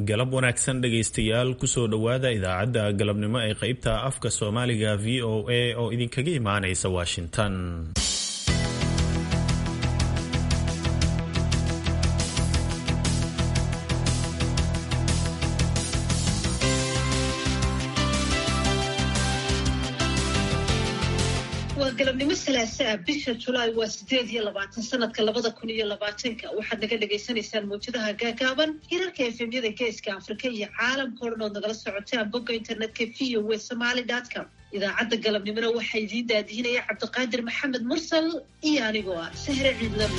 galab wanaagsan dhegaystayaal kusoo dhowaada idaacadda galabnimo ee qeybta afka soomaaliga v o a oo idinkaga imaanaysa washington waa galabnimo salaasaa bisha julaay waa sideed iyo labaatan sanadka labada kun iyo labaatanka waxaad naga dhagaysanaysaan mawjadaha gaagaaban hirarka efemyada geeska afrika iyo caalamka o dhan ood nagala socotaan bogga internetka v o w somaly com idaacadda galabnimona waxaa idiin daadihinaya cabdiqaadir maxamed mursal iyo anigoo ah sahre ciidlamo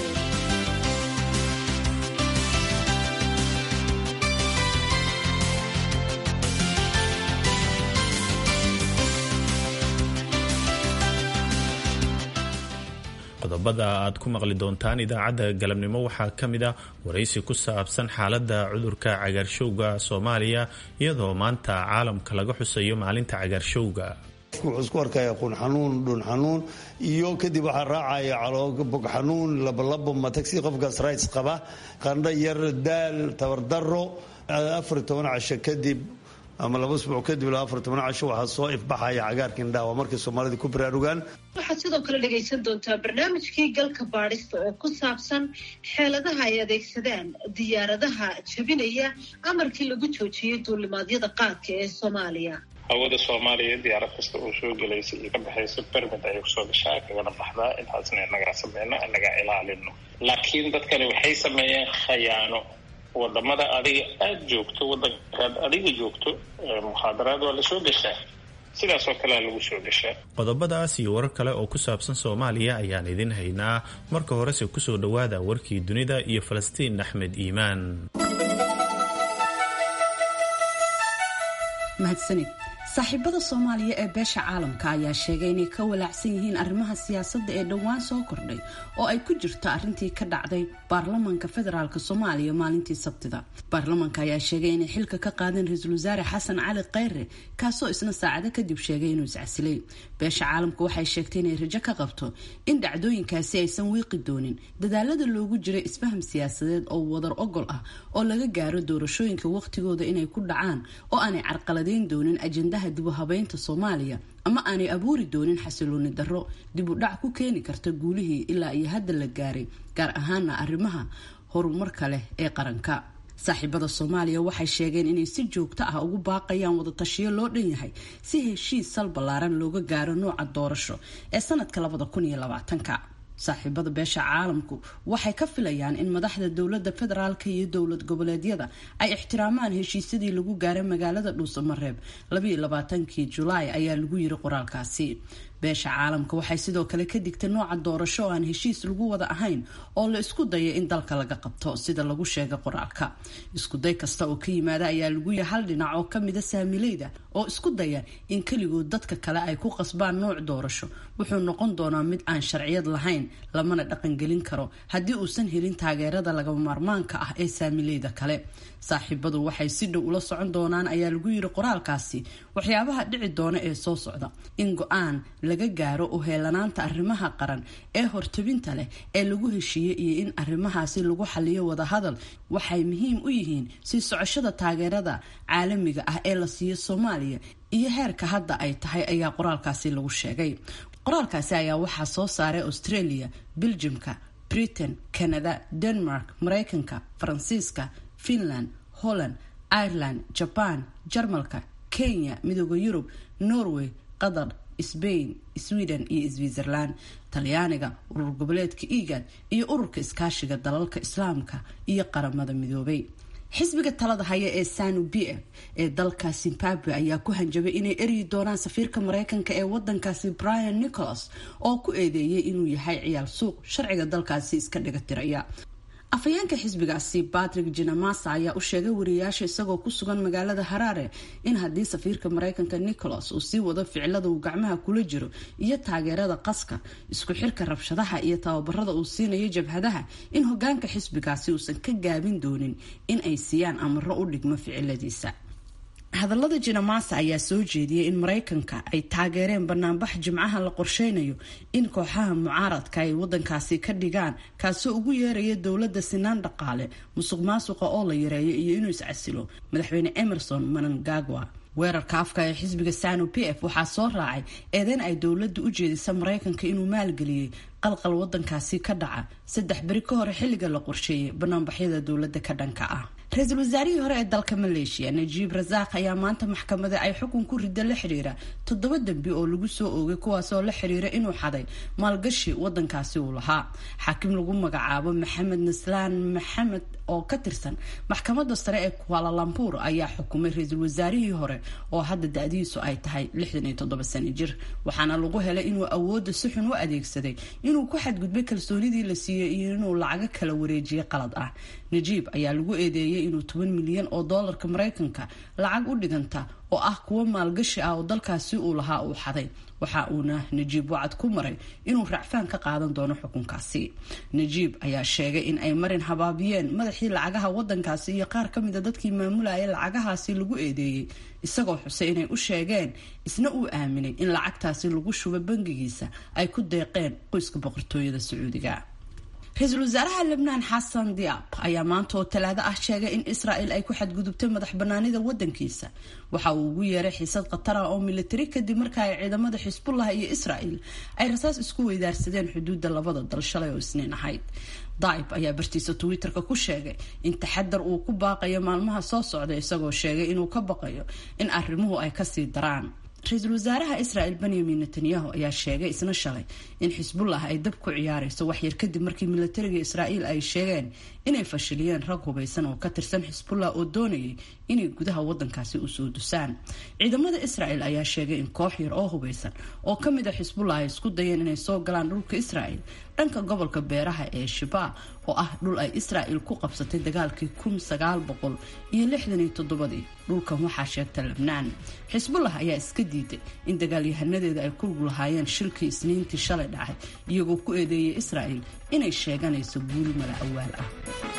qodobada aad ku maqli doontaan idaacadda galabnimo waxaa ka mid ah waraysi ku saabsan xaaladda cudurka cagaarshowga soomaaliya iyadoo maanta caalamka laga xusayo maalinta cagaarshowga wuxuu isku arkaya qun xanuun dhun xanuun iyo kadib waxaa raacaya caloobog xanuun labolabo matagsi qofkaas rights qaba qandho yar daal tabardaro afar toban casho kadib ama laba usbuuc kadib ilaa afar toban casho waxaa soo ifbaxaya cagaarka indhaha waa markay soomaalida ku baraarugaan waxaad sidoo kale dhegaysan doontaa barnaamijkii galka baadhista oo ku saabsan xeeladaha ay adeegsadaan diyaaradaha jabinaya amarkii lagu joojiyey duulimaadyada qaadka ee soomaaliya hawada soomaaliya diyaarad kasta oo soo gelaysa iyo ka baxaysa bermid ayay kusoo gashaa kagana baxdaa intaasna inagaa sameyno inagaa ilaalino laakiin dadkani waxay sameeyeen khayaano wadamada adiga aada joogto wadankaad adiga joogto mukhaadaraad waa lasoo gashaa sidaasoo kalea lagu soo gashaa qodobadaas iyo warar kale oo ku saabsan soomaaliya ayaan idin haynaa marka horese kusoo dhowaada warkii dunida iyo falastiin axmed iimaan mahadsanid saaxiibada soomaaliya ee beesha caalamka ayaa sheegay inay ka walaacsan yihiin arrimaha siyaasadda ee dhowaan soo kordhay oo ay ku jirto arrintii ka dhacday baarlamanka federaalk soomaaliya maalintii sabtida baarlamanka ayaa sheegay inay xilka ka qaadeen ra-iisul wasaare xasan cali kheyre kaasoo isna saacado kadib sheegay inuu iscasilay beesha caalamka waxay sheegtay inay rajo ka qabto in dhacdooyinkaasi aysan wiiqi doonin dadaalada loogu jiray isfaham siyaasadeed oo wadar ogol ah oo laga gaaro doorashooyinka waqtigooda inay ku dhacaan oo aanay carqaladeyn doonin ajendaha dib u habeynta soomaaliya ama aanay abuuri doonin xasilooni darro dib u dhac ku keeni karta guulihii ilaa iyo hadda la gaaray gaar ahaana arrimaha horumarka leh ee qaranka saaxiibada soomaaliya waxay sheegeen inay si joogto ah ugu baaqayaan wadatashiyo loo dhan yahay si heshiis sal ballaaran looga gaaro nooca doorasho ee sanadka labada kun iyo labaatanka saaxiibada beesha caalamku waxay ka filayaan in madaxda dowlada federaalka iyo dowlad goboleedyada ay ixtiraamaan heshiisyadii lagu gaaray magaalada dhuusamareeb labaiyolabaatankii julaay ayaa lagu yiri qoraalkaasi beesha caalamka waxay sidoo kale ka digtay nooca doorasho oo aan heshiis lagu wada ahayn oo la isku daya in dalka laga qabto sida lagu sheegay qoraalka iskuday kasta oo ka yimaada ayaa lagu yiri hal dhinac oo kamida saamileyda oo isku daya in keligood dadka kale ay ku qasbaan nooc doorasho wuxuu noqon doonaa mid aan sharciyad lahayn lamana dhaqangelin karo haddii uusan helin taageerada lagama maarmaanka ah ee saamileyda kale saaxiibadu waxay si dhow ula socon doonaan ayaa lagu yiri qoraalkaasi waxyaabaha dhici doona ee soo socda in go-aan laga gaaro u heelanaanta arrimaha qaran ee hortabinta leh ee lagu heshiiyey iyo in arrimahaasi lagu xaliyo wadahadal waxay muhiim u yihiin sii socoshada taageerada caalamiga ah ee la siiyo soomaaliya iyo heerka hadda ay tahay ayaa qoraalkaasi lagu sheegay qoraalkaasi ayaa waxaa soo saaray australia beljimka britain canada denmark mareykanka faransiiska finland holland ireland jaban jarmalka kenya midooda yurub norway qatar sbain sweden iyo switzerland talyaaniga urur goboleedka egad iyo ururka iskaashiga dalalka islaamka iyo qaramada midoobay xisbiga talada haya ee sanu b f ee dalka zimbabwe ayaa ku hanjabay inay eryi doonaan safiirka mareykanka ee wadankaasi brian nicholas oo ku eedeeyay inuu yahay ciyaal suuq sharciga dalkaasi iska dhiga tiraya afhayeenka xisbigaasi patrick jinamasa ayaa u sheegay wariyayaasha isagoo ku sugan magaalada haraare in haddii safiirka mareykanka nicholas uu sii wado ficilada uu gacmaha kula jiro iyo taageerada qaska isku xirka rabshadaha iyo tababarada uu siinayo jabhadaha in hogaanka xisbigaasi uusan ka gaabin doonin in ay siiyaan amaro u dhigmo ficiladiisa hadallada jinamaasa ayaa soo jeediyey in maraykanka ay taageereen banaanbax jimcaha la qorsheynayo in kooxaha mucaaradka ay wadankaasi ka dhigaan kaasoo ugu yeeraya dowladda sinaan dhaqaale musuq maasuqa oo la yareeyo iyo inuu iscasilo madaxweyne emerson manangagwa weerarka afka ee xisbiga sanu p f waxaa soo raacay eedeyn ay dowladdu u jeedisa maraykanka inuu maalgeliyey qalqal wadankaasi ka dhaca saddex beri ka hore xilliga la qorsheeyay banaanbaxyada dowladda ka dhanka ah ra-iisul wasaarihii hore ee dalka maleeshiya najiib rasaaq ayaa maanta maxkamada ay xukun ku rida la xiriira toddoba dembi oo lagu soo oogay kuwaasoo la xiriira inuu xaday maalgashi wadankaasi uu lahaa xaakim lagu magacaabo maxamed naslaan maxamed oo ka tirsan maxkamada sare ee kualalambuur ayaa xukumay ra-iisul wasaarihii hore oo hadda da-diisu ay tahay lixdan iyo toddoba sano jir waxaana lagu helay inuu awoodda si xun u adeegsaday inuu ku xadgudbay kalsoonidii la siiyey iyo inuu lacago kala wareejiyay qalad ah najiib ayaa lagu eedeeyay inuu toban milyan oo doolarka maraykanka lacag u dhiganta oo ah kuwo maalgashi ah oo dalkaasi uu lahaa uu xaday waxa uuna najiib wacad ku maray inuu racfaan ka qaadan doono xukunkaasi najiib ayaa sheegay in ay marin habaabiyeen madaxii lacagaha wadankaasi iyo qaar ka mida dadkii maamulaya lacagahaasi lagu eedeeyey isagoo xusay inay u sheegeen isna uu aaminay in lacagtaasi lagu shubo bangigiisa ay ku deeqeen qoyska boqortooyada sacuudiga ra-iisul wasaaraha lebnaan xasan diab ayaa maanta oo talaado ah sheegay in israel ay ku xadgudubtay madax banaanida wadankiisa waxa uu ugu yeeray xiisad khatar ah oo militari kadib marka ay ciidamada xisbullah iyo israel ay rasaas isku weydaarsadeen xuduudda labada dal shalay oo isniin ahayd daib ayaa bartiisa twitter-ka ku sheegay in taxadar uu ku baaqayo maalmaha soo socda isagoo sheegay inuu ka baqayo in arrimuhu ay kasii daraan ra-iisul wasaaraha israel benyamin netanyahu ayaa sheegay isna shalay in xisbullah ay dab ku ciyaareyso waxyar kadib markii militariga israa'iil ay sheegeen inay fashiliyeen rag hubaysan oo ka tirsan xisbullah oo doonayay inay gudaha wadankaasi usoo dusaan ciidamada israel ayaa sheegay in koox yar oo hubaysan oo kamid a xisbullah ay isku dayeen inay soo galaan dhulka israel dhanka gobolka beeraha ee shibaa oo ah dhul ay israel ku qabsatay dagaalkii kun sagaal boqol iyo lixdan iyo toddobadii dhulkan waxaa sheegta lebnaan xisbullah ayaa iska diiday in dagaalyahanadeeda ay ku lug lahaayeen shilkii isniintii shalay dhacay iyagoo ku eedeeyay israel inay sheeganayso guul mala awaal ah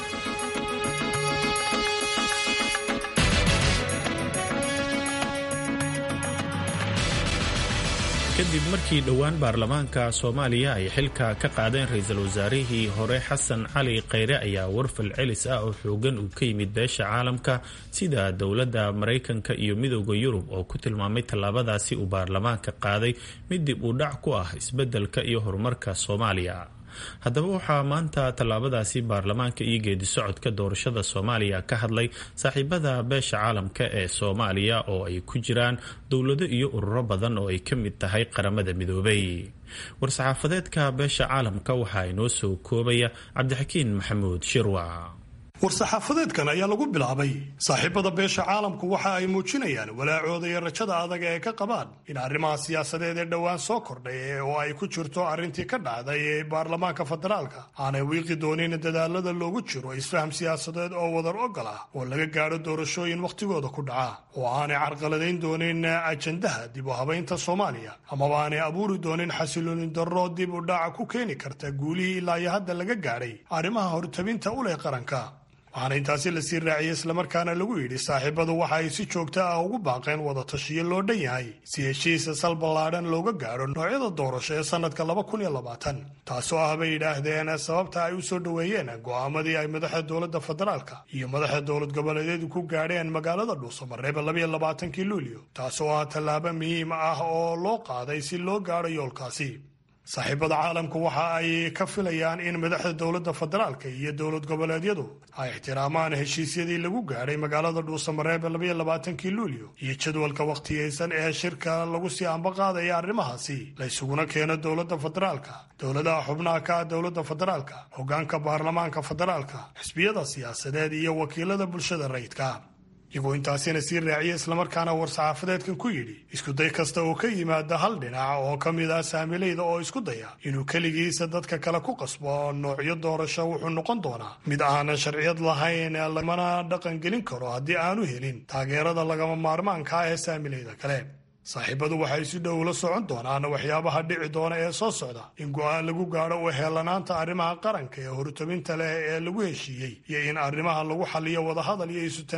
kadib markii dhowaan baarlamaanka soomaaliya ay xilka ka qaadeen ra-iisul wasaarihii hore xasan cali kheyre ayaa warfal celis ah oo xoogan uu ka yimid beesha caalamka sida dowladda maraykanka iyo midooda yurub oo ku tilmaamay tallaabadaasi uu baarlamaanka qaaday mid dib u dhac ku ah isbeddelka iyo horumarka soomaaliya haddaba waxaa maanta tallaabadaasi baarlamaanka iyo geedi socodka doorashada soomaaliya ka hadlay saaxiibada beesha caalamka ee soomaaliya oo ay ku jiraan dowlado iyo ururo badan oo ay ka mid tahay qaramada midoobay war-saxaafadeedka beesha caalamka waxaa inoo soo koobaya cabdixakiin maxamuud shirwa war-saxaafadeedkan ayaa lagu bilaabay saaxiibada beesha caalamku waxa ay muujinayaan walaacooda iyo rajada adag ee ka qabaan in arrimaha siyaasadeed ee dhowaan soo kordhay oo ay ku jirto arrintii ka dhacday ee baarlamaanka federaalka aanay wiiqi doonin dadaalada loogu jiro isfaham siyaasadeed oo wadar ogol ah oo laga gaadho doorashooyin wakhtigooda ku dhaca oo aanay carqaladayn doonin ajandaha dib u habaynta soomaaliya amaba aanay abuuri doonin xasilooni darro dib u dhaca ku keeni karta guulihii ilaa iyo hadda laga gaadhay arrimaha hortabinta u leh qaranka waxaana intaasi lasii raaciyey islamarkaana lagu yidhi saaxiibadu waxa ay si joogta ah ugu baaqeen wada tashiyo loo dhan yahay si heshiisa sal ballaadhan looga gaadho noocyada doorasho ee sannadka laba kun iyo labaatan taasoo ah bay yidhaahdeen sababta ay u soo dhoweeyeen go'aamadii ay madaxa dowladda federaalka iyo madaxa dowlad goboleedyadu ku gaadheen magaalada dhuusamareeba labayo labaatankii luulyo taasoo ah tallaabo muhiim ah oo loo qaaday si loo gaadho yoolkaasi saaxiibada caalamku waxa ay ka filayaan in madaxda dowladda federaalka iyo dowlad goboleedyadu ay ixtiraamaan heshiisyadii lagu gaadhay magaalada dhuusamareebe labaiyo labaatankii luulyo iyo jadwalka wakhtiyeysan ee shirka lagu sii ambaqaadaya arrimahaasi la ysuguna keeno dowladda federaalka dowladaha xubnaha ka ah dowladda federaalka hoggaanka baarlamaanka federaalka xisbiyada siyaasadeed iyo wakiilada bulshada rayidka iyagoo intaasina sii raaciya islamarkaana war-saxaafadeedkan ku yidhi iskuday kasta oo ka yimaada hal dhinac oo ka mid ah saamilayda oo isku daya inuu keligiisa dadka kale ku qasbo noocyo doorasho wuxuu noqon doonaa mid aanan sharciyad lahayn lamana dhaqan gelin karo haddii aanu helin taageerada lagama maarmaanka ah ee saamilayda kale saaxiibadu waxay si dhow la socon doonaan waxyaabaha dhici doona ee soo socda in go'aan lagu gaadho u heellanaanta arrimaha qaranka ee hortabinta leh ee lagu heshiiyey iyo in arrimaha lagu xaliyo wadahadal iyo isu tanaasul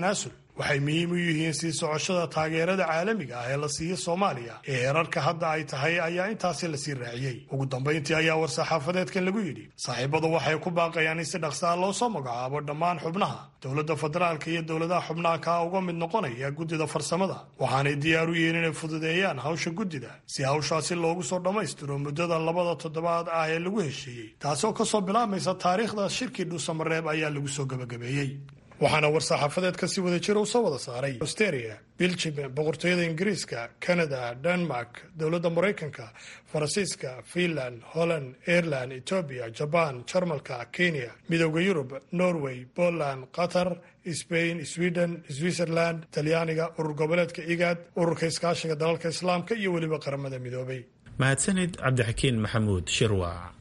waxay muhiim u yihiin sii socoshada taageerada caalamiga ah ee la siiyo soomaaliya ee heerarka hadda ay tahay ayaa intaasi lasii raaciyey ugu dambayntii ayaa war-saxaafadeedkan lagu yidhi saaxiibadu waxay ku baaqayaan in si dhaqsaa loo soo magacaabo dhammaan xubnaha dowladda federaalka iyo dowladaha xubnaha kaa uga mid noqonaya guddida farsamada waxaanay diyaar u yihiin inay fududeeyaan hawsha guddida si hawshaasi loogu soo dhammaystiro muddada labada toddobaad ah ee lagu heshiiyey taasoo kasoo bilaabmaysa taariikhda shirkii dhuusamareeb ayaa lagu soo gebagabeeyey waxaana war-saxaafadeedka si wada jira u soo wada saaray austeria biljim boqortooyada ingiriiska canada denmark dowladda maraykanka faransiiska finland holland ireland etoobiya jaban jarmalka kenya midooda yurub norway poland qatar sbain sweden switzerland talyaaniga urur goboleedka igaad ururka iskaashiga dalalka islaamka iyo weliba qaramada midoobay mahadsanid cabdixakiin maxamuud shirwac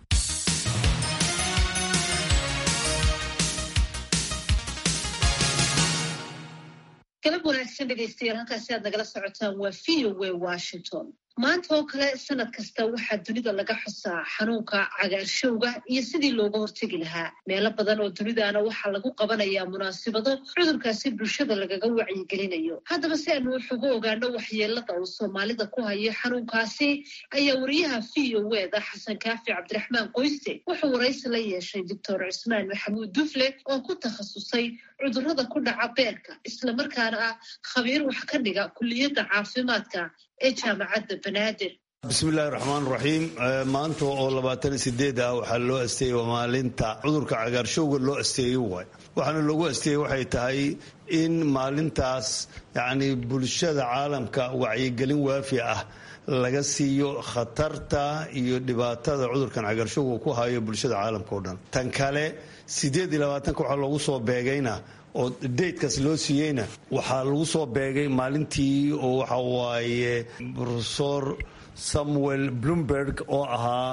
galab wanaagsan dhegaystayaal halkaasi aad nagala socotaan waa v o w washington maanta oo kale sanad kasta waxaa dunida laga xusaa xanuunka cagaarshowga iyo sidii looga hortegi lahaa meelo badan oo dunidaana waxaa lagu qabanayaa munaasibado cudurkaasi bulshada lagaga wacyigelinayo haddaba si aanu wax uga ogaano waxyeelada uu soomaalida ku hayo xanuunkaasi ayaa wariyaha v o wda xasan kaafi cabdiraxmaan qoyste wuxuu waraysi la yeeshay doctor cismaan maxamuud dufle oo ku takhasusay cudurrada ku dhaca beerka islamarkaana ah khabiir wax ka dhiga kulliyadda caafimaadka ee jaamacadda banaadir bismillahi raxmaan raxiim maanta oo labaatan sideed ah waxaa loo asteeyey waa maalinta cudurka cagaarshowga loo asteeyey waay waxaana loogu asteeyey waxay tahay in maalintaas yacni bulshada caalamka wacyigelin waafi ah laga siiyo khatarta iyo dhibaatada cudurkan cagaarshowga ku hayo bulshada caalamka o dhan tan kale sideed iyo labaatanka waxaa loogu soo beegayna oo daydkaas loo siiyeyna waxaa lagu soo beegay maalintii oo waxa waaye rofesor samuel bloomberg oo ahaa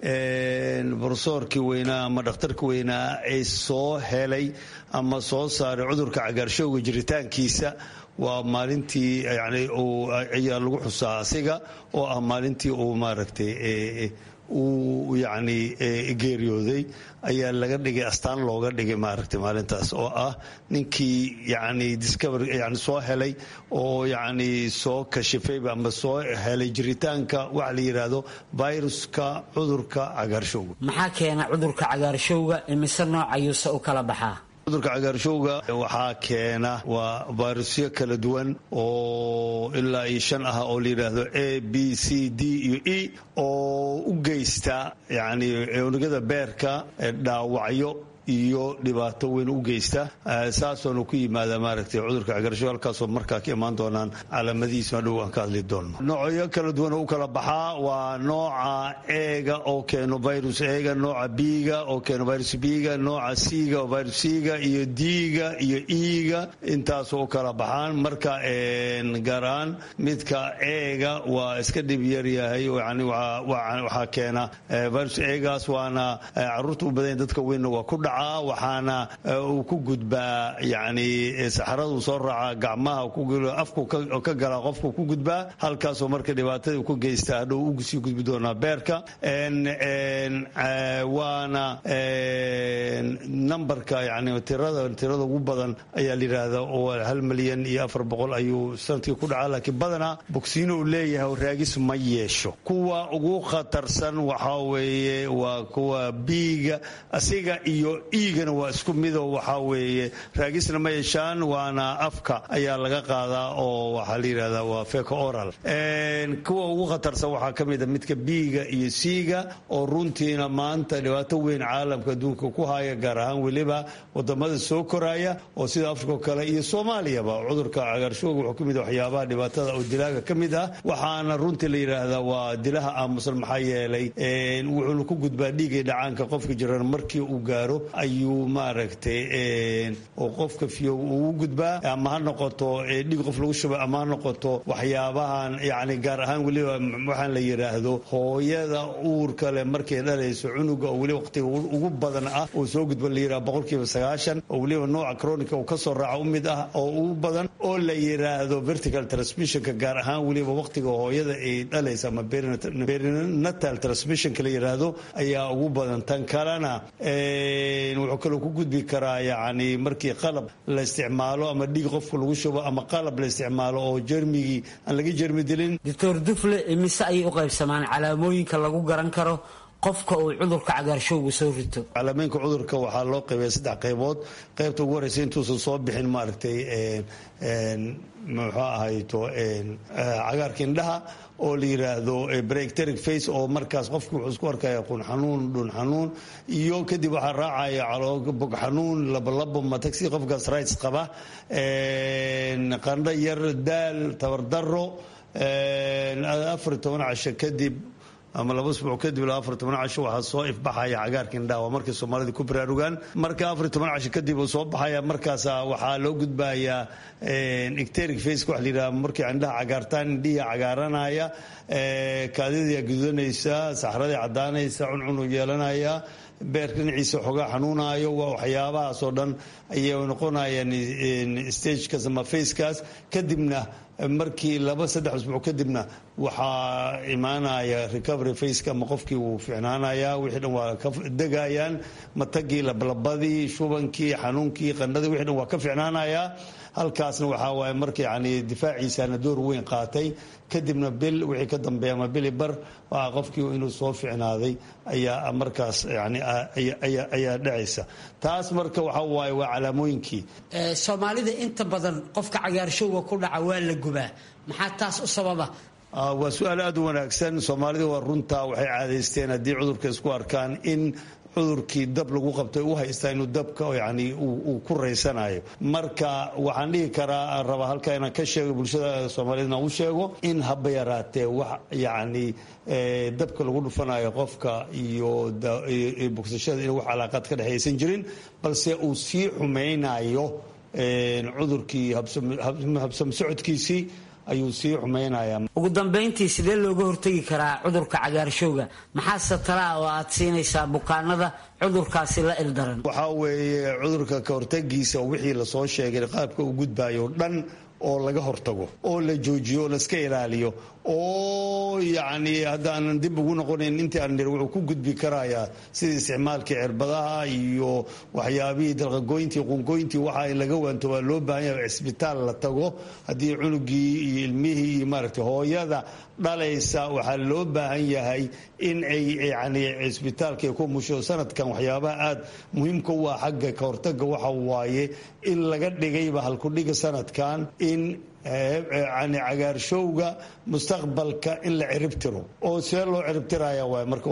rofesorkii weynaa ama dhakhtarkii weynaa ee soo helay ama soo saaray cudurka cagaarshowga jiritaankiisa waa maalintii yani ayaa lagu xusaa asiga oo ah maalintii uu maaragtay uu yacni geeriyooday ayaa laga dhigay astaan looga dhigay maaragtay maalintaas oo ah ninkii yacni discover yani soo helay oo yacni soo kashifayba ama soo helay jiritaanka waxa la yidhaahdo viruska cudurka cagaarshowga maxaa keena cudurka cagaarshowga imise nooc ayuuse u kala baxaa cudurka cagaarshowga waxaa keena waa vairusyo kala duwan oo ilaa iyo shan ah oo la yidhaahdo a b c d iyo e oo u geysta yacni unugyada beerka dhaawacyo iyo dhibaato weyn u geysta saasoona ku yimaada maaragtay cudurka cagarshow halkaasoo markaa ka imaan doonaan calaamadihiisuna dhow aan ka hadli doonno noocyo kala duwan oo u kala baxaa waa nooca eega oo keeno virus eega nooca biiga oo keeno virus biiga nooca siiga oo virus siiga iyo diiga iyo iiga intaasoo u kala baxaan marka gaar ahaan midka eega waa iska dhib yaryahay yani waxaa keena virus eegaas waana caruurta u badan dadka weynna waa ku dhaca waxaana uu ku gudbaa yani saxaradu soo raaca gacmaha afku ka galaa qofku ku gudbaa halkaasoo marka dhibaatada ku geysta hadhow usii gudbi doonaa beerka waana nambarka yani tirada tirada ugu badan ayaa la yidhaahda oo hal milyan iyo afar boqol ayuu sanadkii ku dhacaa laakiin badanaa bogsiino uu leeyahay raagis ma yeesho kuwa ugu khatarsan waxaa weeye waa kuwa biiga asiga iyo iigana waa isku midoo waxaa weeye raagisna ma yeeshaan waana afka ayaa laga qaadaa oo waxaa la yidhahdaa waa feco oral kuwa ugu khatarsan waxaa ka mid a midka biiga iyo siiga oo runtiina maanta dhibaato weyn caalamka adduunka ku haya gaar ahaan weliba wadamada soo koraya oo sida afrika oo kale iyo soomaaliyaba cudurka cagaarshooga wuxuu ka mid waxyaabaha dhibaatada oo dilaaga ka mid ah waxaana runtii la yidhaahdaa waa dilaha aamusan maxaa yeelay wuxuuna ku gudbaa dhiigay dhacaanka qofka jiran markii uu gaaro ayuu maaragtay oo qofka fiyo ugu gudbaa ama ha noqoto dhiig qof lagu shubay ama ha noqoto waxyaabahan yani gaar ahaan weliba waxaan la yidhaahdo hooyada uurka leh markay dhalayso cunuga oo weliba waqtiga ugu badan ah oo soo gudba la yidhaha boqolkiiba sagaashan oo weliba nooca cronica uu kasoo raaca u mid ah oo ugu badan oo la yiraahdo vertical transmissionka gaar ahaan weliba waqtiga hooyada ay dhalaysa ama perinatal transmissionka la yiraahdo ayaa ugu badan tan kalena wuxuu kaloo ku gudbi karaa yacni markii qalab la isticmaalo ama dhiig qofka lagu shubo ama qalab la isticmaalo oo jermigii aan laga jermi dilin doctor dufle imise ayay u qaybsamaan calaamooyinka lagu garan karo qofka uu cudurka cagaarshowga soo rito calaamooyinka cudurka waxaa loo qaybaya saddex qaybood qaybta ugu horeysa intuusan soo bixin maaragtay muxuu ahayto cagaarka indhaha oo la yiraahdo breakteric face oo markaas qofku wuxuu isku arkaya qun xanuun dhun xanuun iyo kadib waxaa raacaya bog xanuun labolabo matagsi qofkaas rights qaba qandho yar daal tabardaro afar iyo toban casho kadib ama laba usbuuc kadib ilaa afar toban casho waxaa soo ifbaxaya cagaarka indhaha waa markay soomaalida ku baraarugaan marka afar toban casho kadib uu soo baxaya markaasa waxaa loo gudbayaa icteric face wax la yidhaha markay indhaha cagaartaan indhihii cagaaranaya kaadidayaa gudanaysa saxradii caddaanaysa cuncunu yeelanaya beerka dhinaciisa xoogaa xanuunayo waa waxyaabahaasoo dhan ayay noqonayaan stagekaas ama facekaas kadibna markii laba saddex usbuuc kadibna waxaa imaanaya recovery faceka ama qofkii wuu ficnaanaya wixii dhan waa ka degayaan matagii lablabadii shubankii xanuunkii qandhadii wixii dhan waa ka ficnaanaya halkaasna waxaa waaye marka yani difaaciisana door weyn qaatay kadibna bil wixii ka dambeeya ama bili bar waa qofkii inuu soo ficnaaday ayaa markaas yani ayaa dhacaysa taas marka waxa waaye waa calaamooyinkii soomaalida inta badan qofka cagaarshowga ku dhaca waa la gubaa maxaa taas u sababa waa su-aal aada u wanaagsan soomaalida waa runtaa waxay caadaysteen haddii cudurka isku arkaan in cudurkii dab lagu qabtay u haystaa inuu dabka yani uu ku raysanayo marka waxaan dhihi karaa rabaa halkaa inaan ka sheego bulshada soomaaliyed inaan u sheego in haba yaraatee wax yacni dabka lagu dhufanayo qofka iyo bogsashada in wax calaaqaad ka dhexaysan jirin balse uu sii xumaynayo cudurkii habsam socodkiisii ayuu sii xumaynayaa ugu dambayntii sidee looga hortegi karaa cudurka cagaarshowga maxaase talaa oo aad siinaysaa bukaanada cudurkaasi la ildaran waxaa weeye cudurka ka hortagiisa wixii lasoo sheegay qaabka u gudbayo dhan oo laga hortago oo la joojiyo oo laska ilaaliyo oo yacni haddaanan dib ugu noqonayn intii aan nir wuxuu ku gudbi karayaa sida isticmaalkii cirbadaha iyo waxyaabihii dalqagooyintii qunqooyintii waxa in laga waanto waa loo baahan yahay cisbitaal la tago haddii cunugii iyo ilmihii iyo maaragtay hooyada dhalaysa waxaa loo baahan yahay in ay yani cisbitaalka ku musho sanadkan waxyaabaha aada muhiimka u ah xagga ka hortaga waxa waaye in laga dhigayba halkudhiga sanadkan in yani cagaarshowga mustaqbalka in la ciribtiro oo see loo ciribtiraya waay marka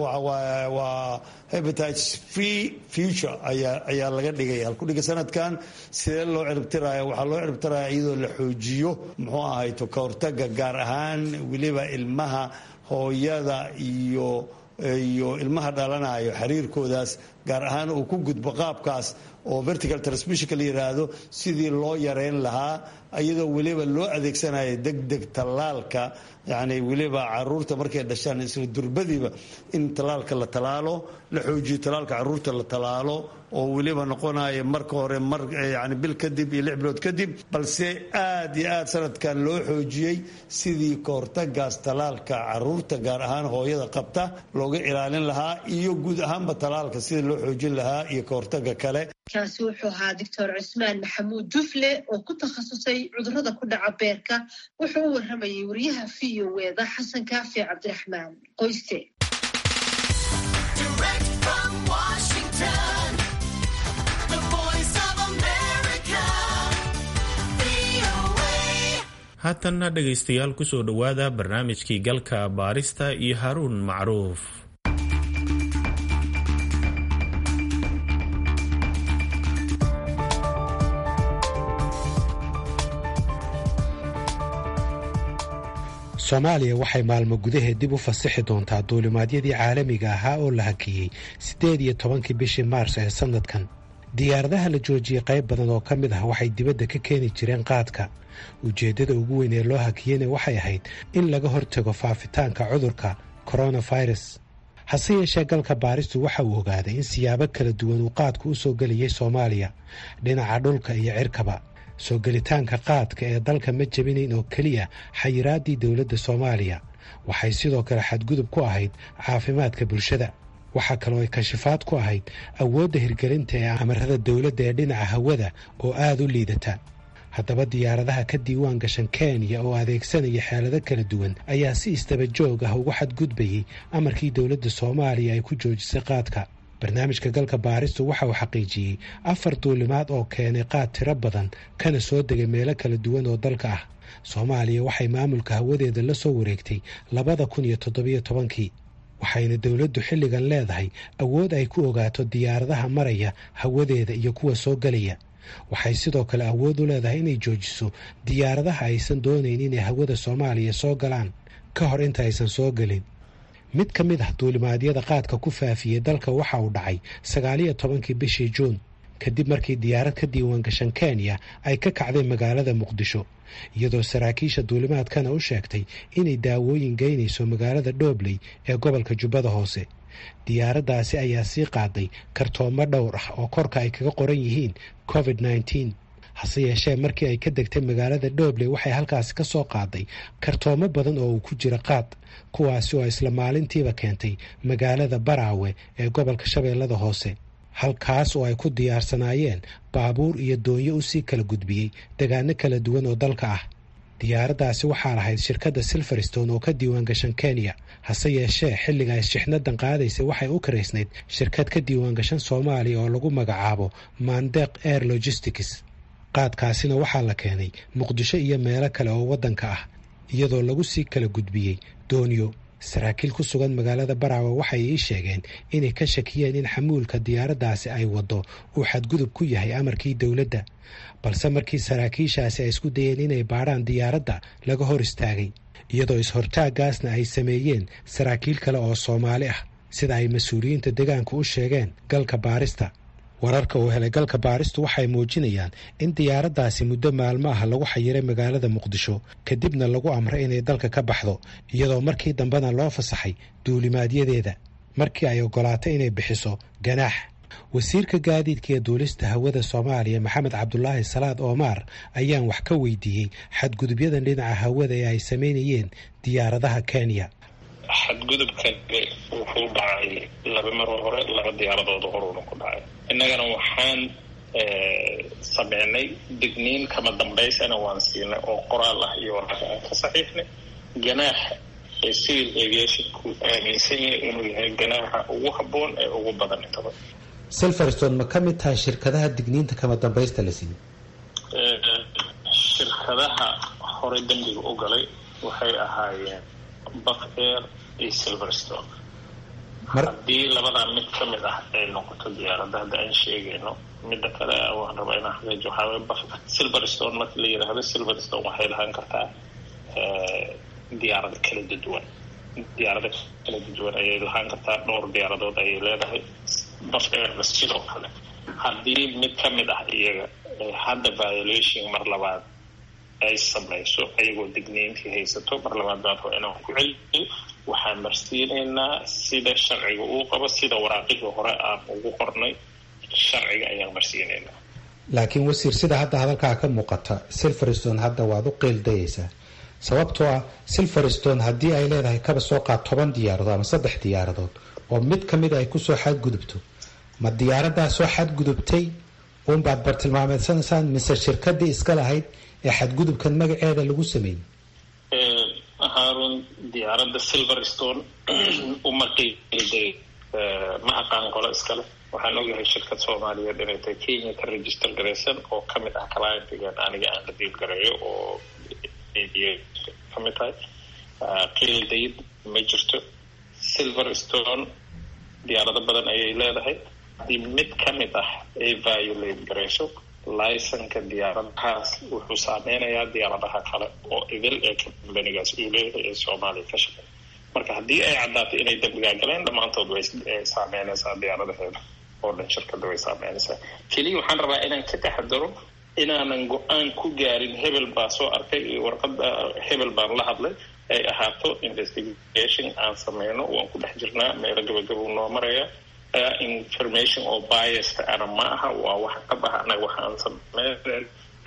waa hepatitis free future ayaa ayaa laga dhigay halkudhiga sanadkan sidee loo ciribtiraya waxaa loo ciribtiraya iyadoo la xoojiyo muxuu ahayto ka hortaga gaar ahaan weliba ilmaha hooyada iyo iyo ilmaha dhalanayo xiriirkoodaas gaar ahaan uu ku gudbo qaabkaas oo vertical transmissionka la yiraahdo sidii loo yareyn lahaa iyadoo weliba loo adeegsanayo degdeg tallaalka yani weliba caruurta markay dhashaan isla durbadiiba in tallaalka la talaalo la xoojiyo tallaalka caruurta la talaalo oo weliba noqonayo marka hore mar yani bil kadib iyo lix bilood kadib balse aad iyo aad sanadkan loo xoojiyey sidii kahortagaas tallaalka caruurta gaar ahaan hooyada qabta looga ilaalin lahaa iyo guud ahaanba tallaalka sidii loo xoojin lahaa iyo kahortaga kale kaasi wuxuu ahaa doctor cismaan maxamuud dufle oo ku takhasusay cudurrada ku dhaca beerka wuxuu u warramayay wariyaha v o eeda xasan kaafi cabdiraxmaan qoyste haatanna dhegaystayaal kusoo dhowaada barnaamijkii galka baarista iyo haruun macruuf soomaaliya waxay maalmo gudaheed dib u fasixi doontaa duulimaadyadii caalamiga ahaa oo la hakiyey siddeed iyo tobankii bishii maars ee sannadkan diyaaradaha la joojiyey qayb badan oo ka mid ah waxay dibadda ka keeni jireen qaadka ujeeddada ugu weyn ee loo hakiyeyna waxay ahayd in laga hortago faafitaanka cudurka koronafirus hase yeeshee galka baaristu waxa uu ogaaday in siyaabo kala duwan uu qaadku u soo gelayay soomaaliya dhinaca dhulka iyo cirkaba soo gelitaanka qaadka ee dalka ma jebinayn oo keliya xayiraaddii dowladda soomaaliya waxay sidoo kale xadgudub ku ahayd caafimaadka bulshada waxaa kaloo ay kashifaad ku ahayd awoodda hirgelinta ee amarada dowladda ee dhinaca hawada oo aada u liidata haddaba diyaaradaha ka diiwaan gashan kenya oo adeegsanaya xeelado kala duwan ayaa si istaba joog ah ugu xadgudbayay amarkii dowladda soomaaliya ay ku joojisay qaadka barnaamijka galka baaristu waxa uu xaqiijiyey afar duulimaad oo keenay qaad tiro badan kana soo degay meelo kala duwan oo dalka ah soomaaliya waxay maamulka hawadeeda la soo wareegtay labada kun iyo toddobiyo tobankii waxayna dowladdu xilligan leedahay awood ay ku ogaato diyaaradaha maraya hawadeeda iyo kuwa soo gelaya waxay sidoo kale awood u leedahay inay joojiso diyaaradaha aysan doonayn inay hawada soomaaliya soo galaan ka hor inta aysan soo gelin mid ka mid ah duulimaadyada qaadka ku faafiyey dalka waxa uu dhacay sagaaliyo tobankii bishii juun kadib markii diyaarad ka diiwaan gashan kenya ay ka kacday magaalada muqdisho iyadoo saraakiisha duulimaadkana u sheegtay inay daawooyin geynayso magaalada dhoobley ee gobolka jubbada hoose diyaaraddaasi ayaa sii qaaday kartoomo dhowr ah oo korka ay kaga qoran yihiin covid nneteen hase yeeshee markii ay ka degtay magaalada dhoobley waxay halkaasi ka soo qaaday kartoomo badan oo uu ku jira qaad kuwaasi oo isla maalintiiba keentay magaalada baraawe ee gobolka shabeellada hoose halkaas oo ay ku diyaarsanaayeen baabuur iyo doonyo usii kala gudbiyey degaano kala duwan oo dalka ah diyaaraddaasi waxaa lahayd shirkadda silverstone oo ka diiwaan gashan kenya hase yeeshee xilliga ay shixnadan qaadaysay waxay u karaysnayd shirkad ka diiwaan gashan soomaaliya oo lagu magacaabo mandeq air logistics qaadkaasina waxaa la keenay muqdisho iyo meelo kale oo waddanka ah iyadoo lagu sii kala gudbiyey doonyo saraakiil ku sugan magaalada baraawe waxay ii sheegeen inay ka shakiyeen in xamuulka diyaaraddaasi ay waddo uu xadgudub ku yahay amarkii dowladda balse markii saraakiishaasi ay isku dayeen inay baadhaan diyaaradda laga hor istaagay iyadoo is-hortaaggaasna ay sameeyeen saraakiil kale oo soomaali ah sida ay mas-uuliyiinta deegaanka u sheegeen galka baarista wararka uu helay galka baaristu waxay muujinayaan in diyaaraddaasi muddo maalmo ah lagu xayiray magaalada muqdisho kadibna lagu amray inay dalka ka baxdo iyadoo markii dambena loo fasaxay duulimaadyadeeda markii ay ogolaatay inay bixiso ganaax wasiirka gaadiidka iyo duulista hawada soomaaliya maxamed cabdulaahi salaad oomaar ayaan wax ka weydiiyey xadgudubyadan dhinaca hawada ee ay samaynayeen diyaaradaha kenya xadgudubkan wuxuu dhacay laba maroo hore laba diyaaradooda horuuna ku dhacay innagana waxaan sameynay digniin kama dambaysana waan siinay oo qoraal ah iyo waraaqa aan ka saxiixnay ganaaxa ee civil aviationku aaminsan yahay inuu yahay ganaaxa ugu habboon ee ugu badan intaba silverstone ma ka mid tahay shirkadaha digniinta kama dambaysta la siiyey shirkadaha horey dembiga u galay waxay ahaayeen buff air iyo silverstone haddii labadaa mid ka mid ah ay noqoto diyaaradda hadda aan sheegayno midda kale waan rabaa inaan xaqiijo waxaa waye buff silverstone marka la yidhaahdo silverstone waxay lahaan kartaa diyaarado kala duwan diyaarado kala duwan ayay lahaan kartaa dhowr diyaaradood ayay leedahay buff airna sidoo kale haddii mid ka mid ah iyaga hadda violation mar labaad ay samayso ayagoo digniintii haysato mar labaad baan raba inaan ku celiyo waxaan marsiinaynaa sida sharciga uu qabo sida waraaqihii hore aan ugu qornay sharciga ayaan marsiinaynaa laakiin wasiir sida hadda hadalkaa ka muuqata silverstone hadda waad u qeeldayaysaa sababtoo ah silverstone haddii ay leedahay kaba soo qaad toban diyaaradood ama saddex diyaaradood oo mid ka mid ay kusoo xadgudubto ma diyaaradaa soo xadgudubtay uunbaad bartilmaameedsanaysaan mise shirkadii iska lahayd ee xadgudubkan magaceeda lagu sameeyey haarun diyaaradda silverstone uma qeyday ma aqaan qolo iskale waxaan ogyahay shirkad soomaaliyeed inay tahay kenya ka register garaysan oo kamid ah clientigan aniga aan la diil gareeyo oo kamid tahay qiildayd ma jirto silverstone diyaarado badan ayay leedahay haddii mid ka mid ah ay violate garayso licenka diyaaradahaas wuxuu saameynayaa diyaaradaha kale oo idil ee kambanigaas uu leeyahay ee soomaaliya ka shaqeey marka haddii ay caddaato inay dambigaa galeen dhammaantood way saameynaysaa diyaaradaheeda oo dhan shirkada way saameynaysaa keliya waxaan rabaa inaan ka taxadaro inaanan go-aan ku gaarin hebel baa soo arkay iyo warqada hebel baan la hadlay ay ahaato investigation aan sameyno waan ku dhex jirnaa meelo gabagabuu noo maraya information oo biasta ana ma aha waa wax ka baxa anaga waxaan sameyn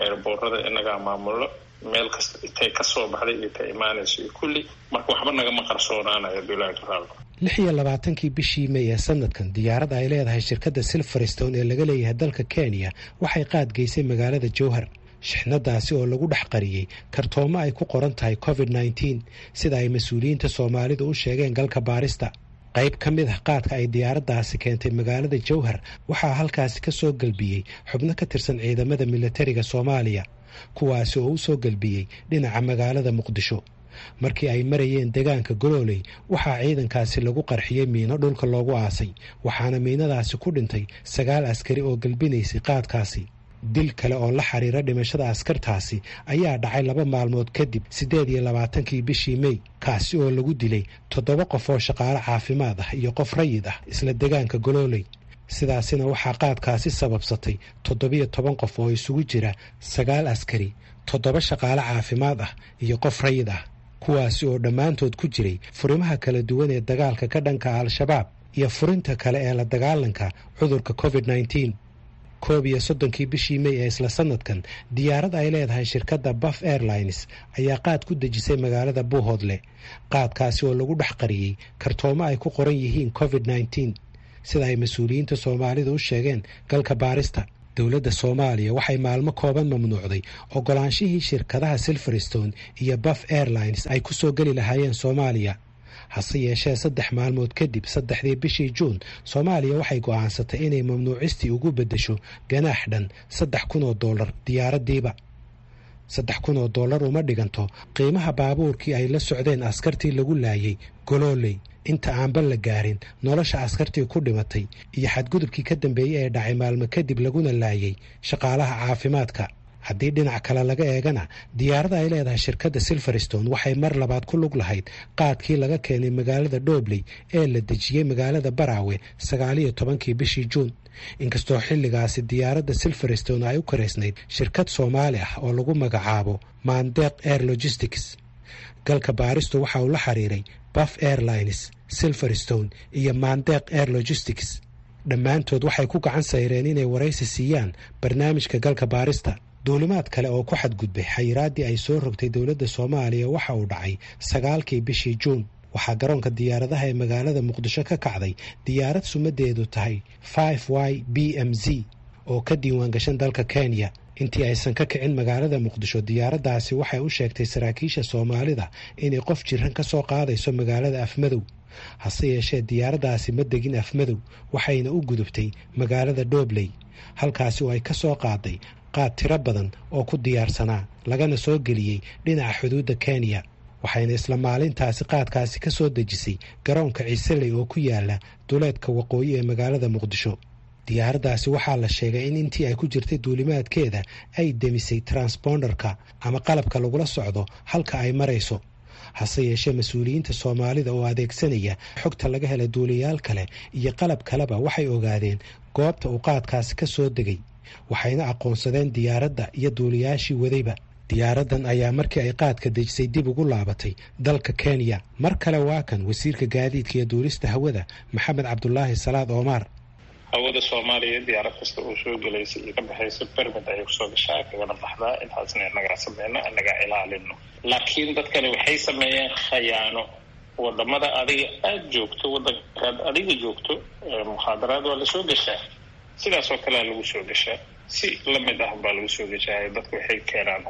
eerboorada inagaa maamulo meel kasta intay kasoo baxday iyo ta imaanayso iyo kulli marka waxba nagama qarsoonaanayo bilaahi raal lix iyo labaatankii bishii may ee sanadkan diyaarad ay leedahay shirkadda silverstone ee laga leeyahay dalka kenya waxay qaad geysay magaalada jowhar shixnadaasi oo lagu dhex qariyey kartoomo ay ku qoran tahay covid nneteen sida ay mas-uuliyiinta soomaalidu u sheegeen galka baarista qayb ka mid ah qaadka ay diyaaraddaasi keentay magaalada jowhar waxaa halkaasi ka soo gelbiyey xubno ka tirsan ciidamada militariga soomaaliya kuwaasi oo u soo gelbiyey dhinaca magaalada muqdisho markii ay marayeen deegaanka golooley waxaa ciidankaasi lagu qarxiyey miino dhulka loogu aasay waxaana miinadaasi ku dhintay sagaal askari oo gelbinaysay qaadkaasi dil kale oo la xiriira dhimashada askartaasi ayaa dhacay laba maalmood kadib siddeed iyo labaatankii bishii mey kaasi oo lagu dilay toddoba qof oo shaqaale caafimaad ah iyo qof rayid ah isla deegaanka golooley sidaasina waxaa qaadkaasi sababsatay toddobiyo toban qof oo isugu jira sagaal askari toddoba shaqaale caafimaad ah iyo qof rayid ah kuwaasi oo dhammaantood ku jiray furimaha kala duwan ee dagaalka ka dhanka al-shabaab iyo furinta kale ee la dagaalanka cudurka covid nneteen koob iyo soddonkii bishii mey ee isla sanadkan diyaarad ay leedahay shirkadda buff airlines ayaa qaad ku dejisay magaalada buuhoodle qaadkaasi oo lagu dhex qariyey kartoomo ay ku qoran yihiin covid nneteen sida ay mas-uuliyiinta soomaalida u sheegeen galka baarista dowladda soomaaliya waxay maalmo kooban mamnuucday ogolaanshihii shirkadaha silverstone iyo buff airlines ay ku soo geli lahaayeen soomaaliya hase yeeshee saddex maalmood kadib saddexdii bishii juun soomaaliya waxay go'aansatay inay mamnuucistii ugu beddesho ganaax dhan saddex kun oo dollar diyaaraddiiba saddex kun oo dollar uma dhiganto qiimaha baabuurkii ay la socdeen askartii lagu laayay golooley inta aanba la gaarin nolosha askartii ku dhimatay iyo xadgudubkii ka dambeeyey ee dhacay maalmo kadib laguna laayay shaqaalaha caafimaadka haddii dhinac kale laga eegana diyaarada ay leedahay shirkadda silverstone waxay mar labaad ku lug lahayd qaadkii laga keenay magaalada dhobley ee la dejiyey magaalada baraawe sagaaliyo tobankii bishii juun inkastoo xilligaasi diyaaradda silverstone ay u karaysnayd shirkad soomaali ah oo lagu magacaabo mandeq air logistics galka baaristu waxa uu la xiriiray buff airlines silverstone iyo mandeq air logistics dhammaantood waxay ku gacan sayreen inay waraysi siiyaan barnaamijka galka baarista duulimaad kale oo ku xadgudbay xayiraaddii ay soo rogtay dowladda soomaaliya waxa uu dhacay sagaalkii bishii juun waxaa garoonka diyaaradaha ee magaalada muqdisho ka kacday diyaarad sumadeedu tahay five y b m z oo ka diiwaan gashan dalka kenya intii aysan ka kicin magaalada muqdisho diyaaraddaasi waxay u sheegtay saraakiisha soomaalida inay qof jiran ka soo qaadayso magaalada afmadow hase yeeshee diyaaraddaasi ma degin afmadow waxayna u gudubtay magaalada dhobley halkaasi oo ay ka soo qaaday qaad tiro badan oo ku diyaarsanaa lagana soo geliyey dhinaca xuduudda kenya waxayna isla maalintaasi qaadkaasi ka soo dejisay garoonka ciiseley oo ku yaala duleedka waqooyi ee magaalada muqdisho diyaaraddaasi waxaa la sheegay in intii ay ku jirtay duulimaadkeeda ay demisay transponderka ama qalabka lagula socdo halka ay marayso hase yeeshee mas-uuliyiinta soomaalida oo adeegsanaya xogta laga hela duuliyaal kale iyo qalab kaleba waxay ogaadeen goobta uu qaadkaasi ka soo degay waxayna aqoonsadeen diyaaradda iyo duuliyaashii wadayba diyaaraddan ayaa markii ay qaadka dejisay dib ugu laabatay dalka kenya mar kale waa kan wasiirka gaadiidka iyo duulista hawada maxamed cabdulaahi salaad oomaar hawada soomaaliya diyaarad kasta oo soo gelaysa iyo ka baxaysa bermid ayay kusoo gashaa kagana baxdaa intaasna inagaa sameyno inagaa ilaalino laakiin dadkani waxay sameeyeen khayaano wadamada adiga aada joogto wadankaad adiga joogto mukhaadaraad waa lasoo gashaa sidaas oo kalea lagu soo gashaa si lamid ah baa lagu soo gashaa dadku waxay keenaan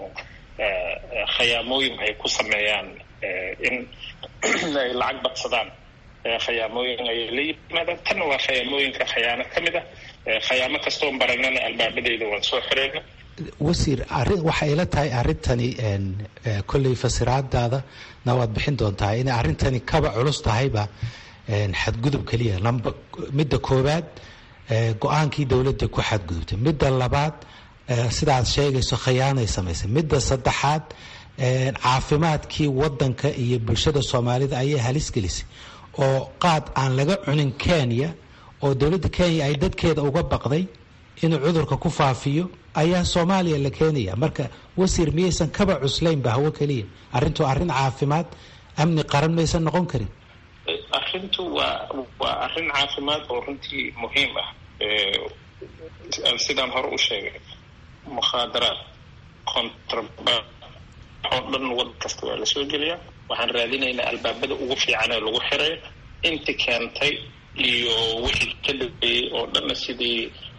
khayaamooyin ay ku sameeyaan in ay lacag badsadaan khayaamooyin ayay la yimaadaan tanna waa khayaamooyinka khayaano ka mid ah khayaamo kastoon baranana albaabadeeda waan soo xireyna wasiir arrin waxay ila tahay arrintani kolley fasiraadaada na waad bixin doontaa inay arrintani kaba culus tahayba xadgudub keliya lamba midda koowaad go-aankii dowladda ku xadgudubtay midda labaad sidaad sheegayso khayaanay samaysay midda saddexaad caafimaadkii wadanka iyo bulshada soomaalida ayay halis gelisay oo qaad aan laga cunin kenya oo dowladda kenya ay dadkeeda uga baqday inuu cudurka ku faafiyo ayaa soomaaliya la keenaya marka wasiir miyaysan kaba cuslaynba hawo keliya arrintu arrin caafimaad amni qaran maysan noqon karin arrintu waa waa arrin caafimaad oo runtii muhiim ah sidaan hore u sheegay mukhaadaraad contraband oo dhan wadan kasta waa lasoo geliyaa waxaan raadinaynaa albaabada ugu fiican ee lagu xiray inti keentay iyo wixii ka dambeeyey oo dhanna sidii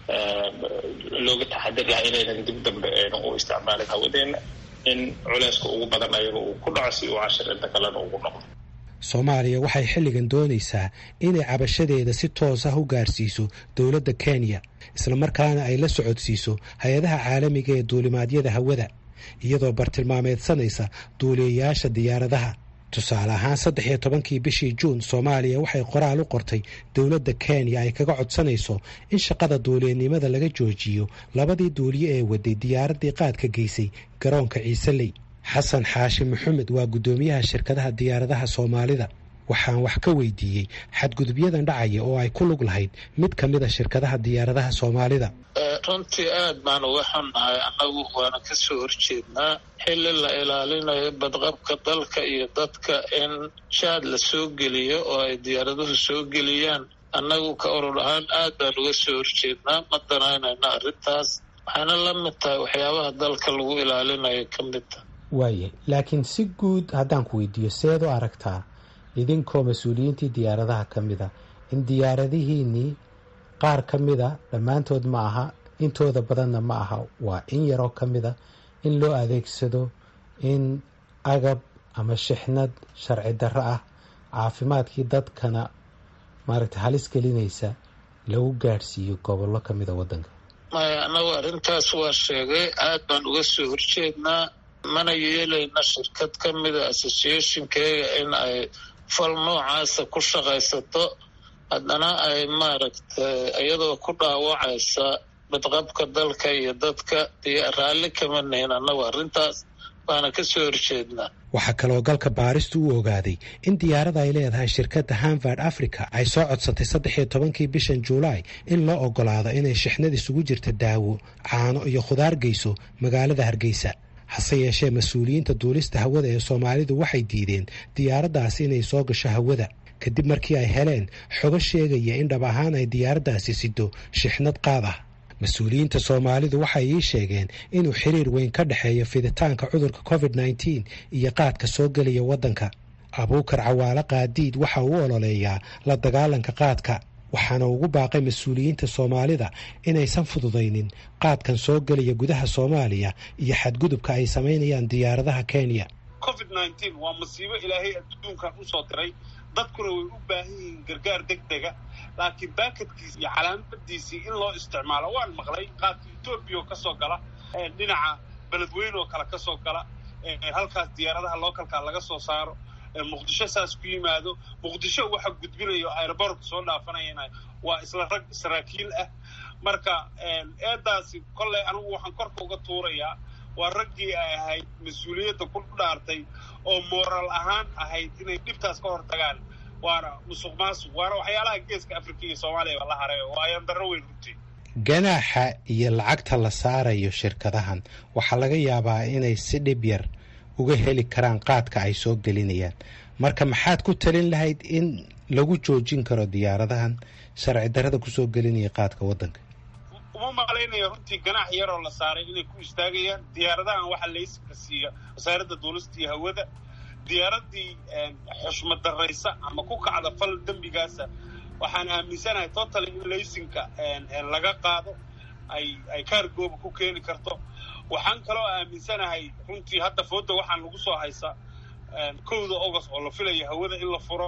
looga taxadir lahaa inaynan dib dambe aynan u isticmaalin hawadeena in culeyska ugu badan ayaga uu ku dhaco si uu cashir inta kalena ugu noqdo soomaaliya waxay xilligan doonaysaa inay cabashadeeda si toos ah u gaarsiiso dowladda kenya islamarkaana ay la socodsiiso hay-adaha caalamiga ee duulimaadyada hawada iyadoo bartilmaameedsanaysa duuliyayaasha diyaaradaha tusaale ahaan saddex iyo tobankii bishii juun soomaaliya waxay qoraal u qortay dowladda kenya ay kaga codsanayso in shaqada duuliyanimada laga joojiyo labadii duuliye ee waday diyaaraddii qaadka geysay garoonka ciiseley xasan xaashi maxamed waa guddoomiyaha shirkadaha diyaaradaha soomaalida waxaan wax ka weydiiyey xadgudubyadan dhacaya oo ay ku lug lahayd mid ka mid a shirkadaha diyaaradaha soomaalida runtii aad baan uga xunnahay annagu waana ka soo horjeednaa xilli la ilaalinayo badqabka dalka iyo dadka in jaad la soo geliyo oo ay diyaaraduhu soo geliyaan annagu ka urur ahaan aad baan uga soo horjeednaa ma danaynayna arrintaas waxayna la mid tahay waxyaabaha dalka lagu ilaalinayo ka mid ta waaye laakiin si guud haddaan ku weydiiyo seed u aragtaa idinkoo mas-uuliyiintii diyaaradaha ka mid a in diyaaradihiinnii qaar ka mida dhammaantood ma aha intooda badanna ma aha waa in yaroo ka mida in loo adeegsado in agab ama shixnad sharci darro ah caafimaadkii dadkana maaragta halis gelinaysa lagu gaadhsiiyo gobollo ka mida waddanka maya annagu arrintaas waa sheegay aad baan uga soo horjeednaa mana yeelayna shirkad ka mida associationkeega in ay fal noocaasa ku shaqaysato haddana ay maaragtay iyadoo ku dhaawacaysa badqabka dalka iyo dadka iyo raalli kama nihin annagu arrintaas baana ka soo horjeednaa waxaa kaloo galka baaristu u ogaaday in diyaarada ay leedahay shirkadda hanvard africa ay soo codsatay saddex iyo tobankii bishan juulaay in loo ogolaado inay shixnad isugu jirta daawo caano iyo khudaar geyso magaalada hargeysa hase yeeshee mas-uuliyiinta duulista hawada ee soomaalidu waxay diideen diyaaraddaasi inay soo gasho hawada kadib markii ay heleen xogo sheegaya in dhab ahaan ay diyaaraddaasi sido shixnad qaad ah mas-uuliyiinta soomaalidu waxay ii sheegeen inuu xiriir weyn ka dhexeeyo fiditaanka cudurka covid nneteen iyo qaadka soo gelaya waddanka abuukar cawaale qaadiid waxa uu ololeeyaa la dagaalanka qaadka waxaana ugu baaqay mas-uuliyiinta soomaalida inaysan fududaynin qaadkan soo gelaya gudaha soomaaliya iyo xadgudubka ay samaynayaan diyaaradaha kenya covid nneteen waa masiibo ilaahay adduunkan usoo diray dadkuna way u baahan yihiin gargaar deg dega laakiin baakadkiisi iyo calaamadiisii in loo isticmaalo waan maqlay qaadka etoobiya oo kasoo gala dhinaca beledweyne oo kale kasoo gala halkaas diyaaradaha lookalkaa laga soo saaro muqdisho saas ku yimaado muqdisho waxa gudbinayo aerobortka soo dhaafanayana waa isla rag saraakiil ah marka eedaasi kolley anigu waxaan korka uga tuurayaa waa raggii ay ahayd mas-uuliyadda ku dhaartay oo mooral ahaan ahayd inay dhibtaas ka hor tagaan waana musuq maasuq waana waxyaalaha geeska afrika iyo soomaaliya la haray waa ayandaro weyn runtii ganaaxa iyo lacagta la saarayo shirkadahan waxaa laga yaabaa inay si dhib yar uga heli karaan qaadka ay soo gelinayaan marka maxaad ku talin lahayd in lagu joojin karo diyaaradahan sharci darrada kusoo gelinaya qaadka waddanka uma malaynaya runtii ganaax yaroo la saaray inay ku istaagayaan diyaaradahan waxaa laysanka siiya wasaaradda duulista iyo hawada diyaaradii xushmad daraysa ama ku kacda fal dembigaasa waxaan aaminsanahay totaly in laysinka laga qaado ay ay kaargooba ku keeni karto waxaan kaloo aaminsanahay runtii hadda fooda waxaan lagu soo haysaa kowda august oo la filaya hawada in la furo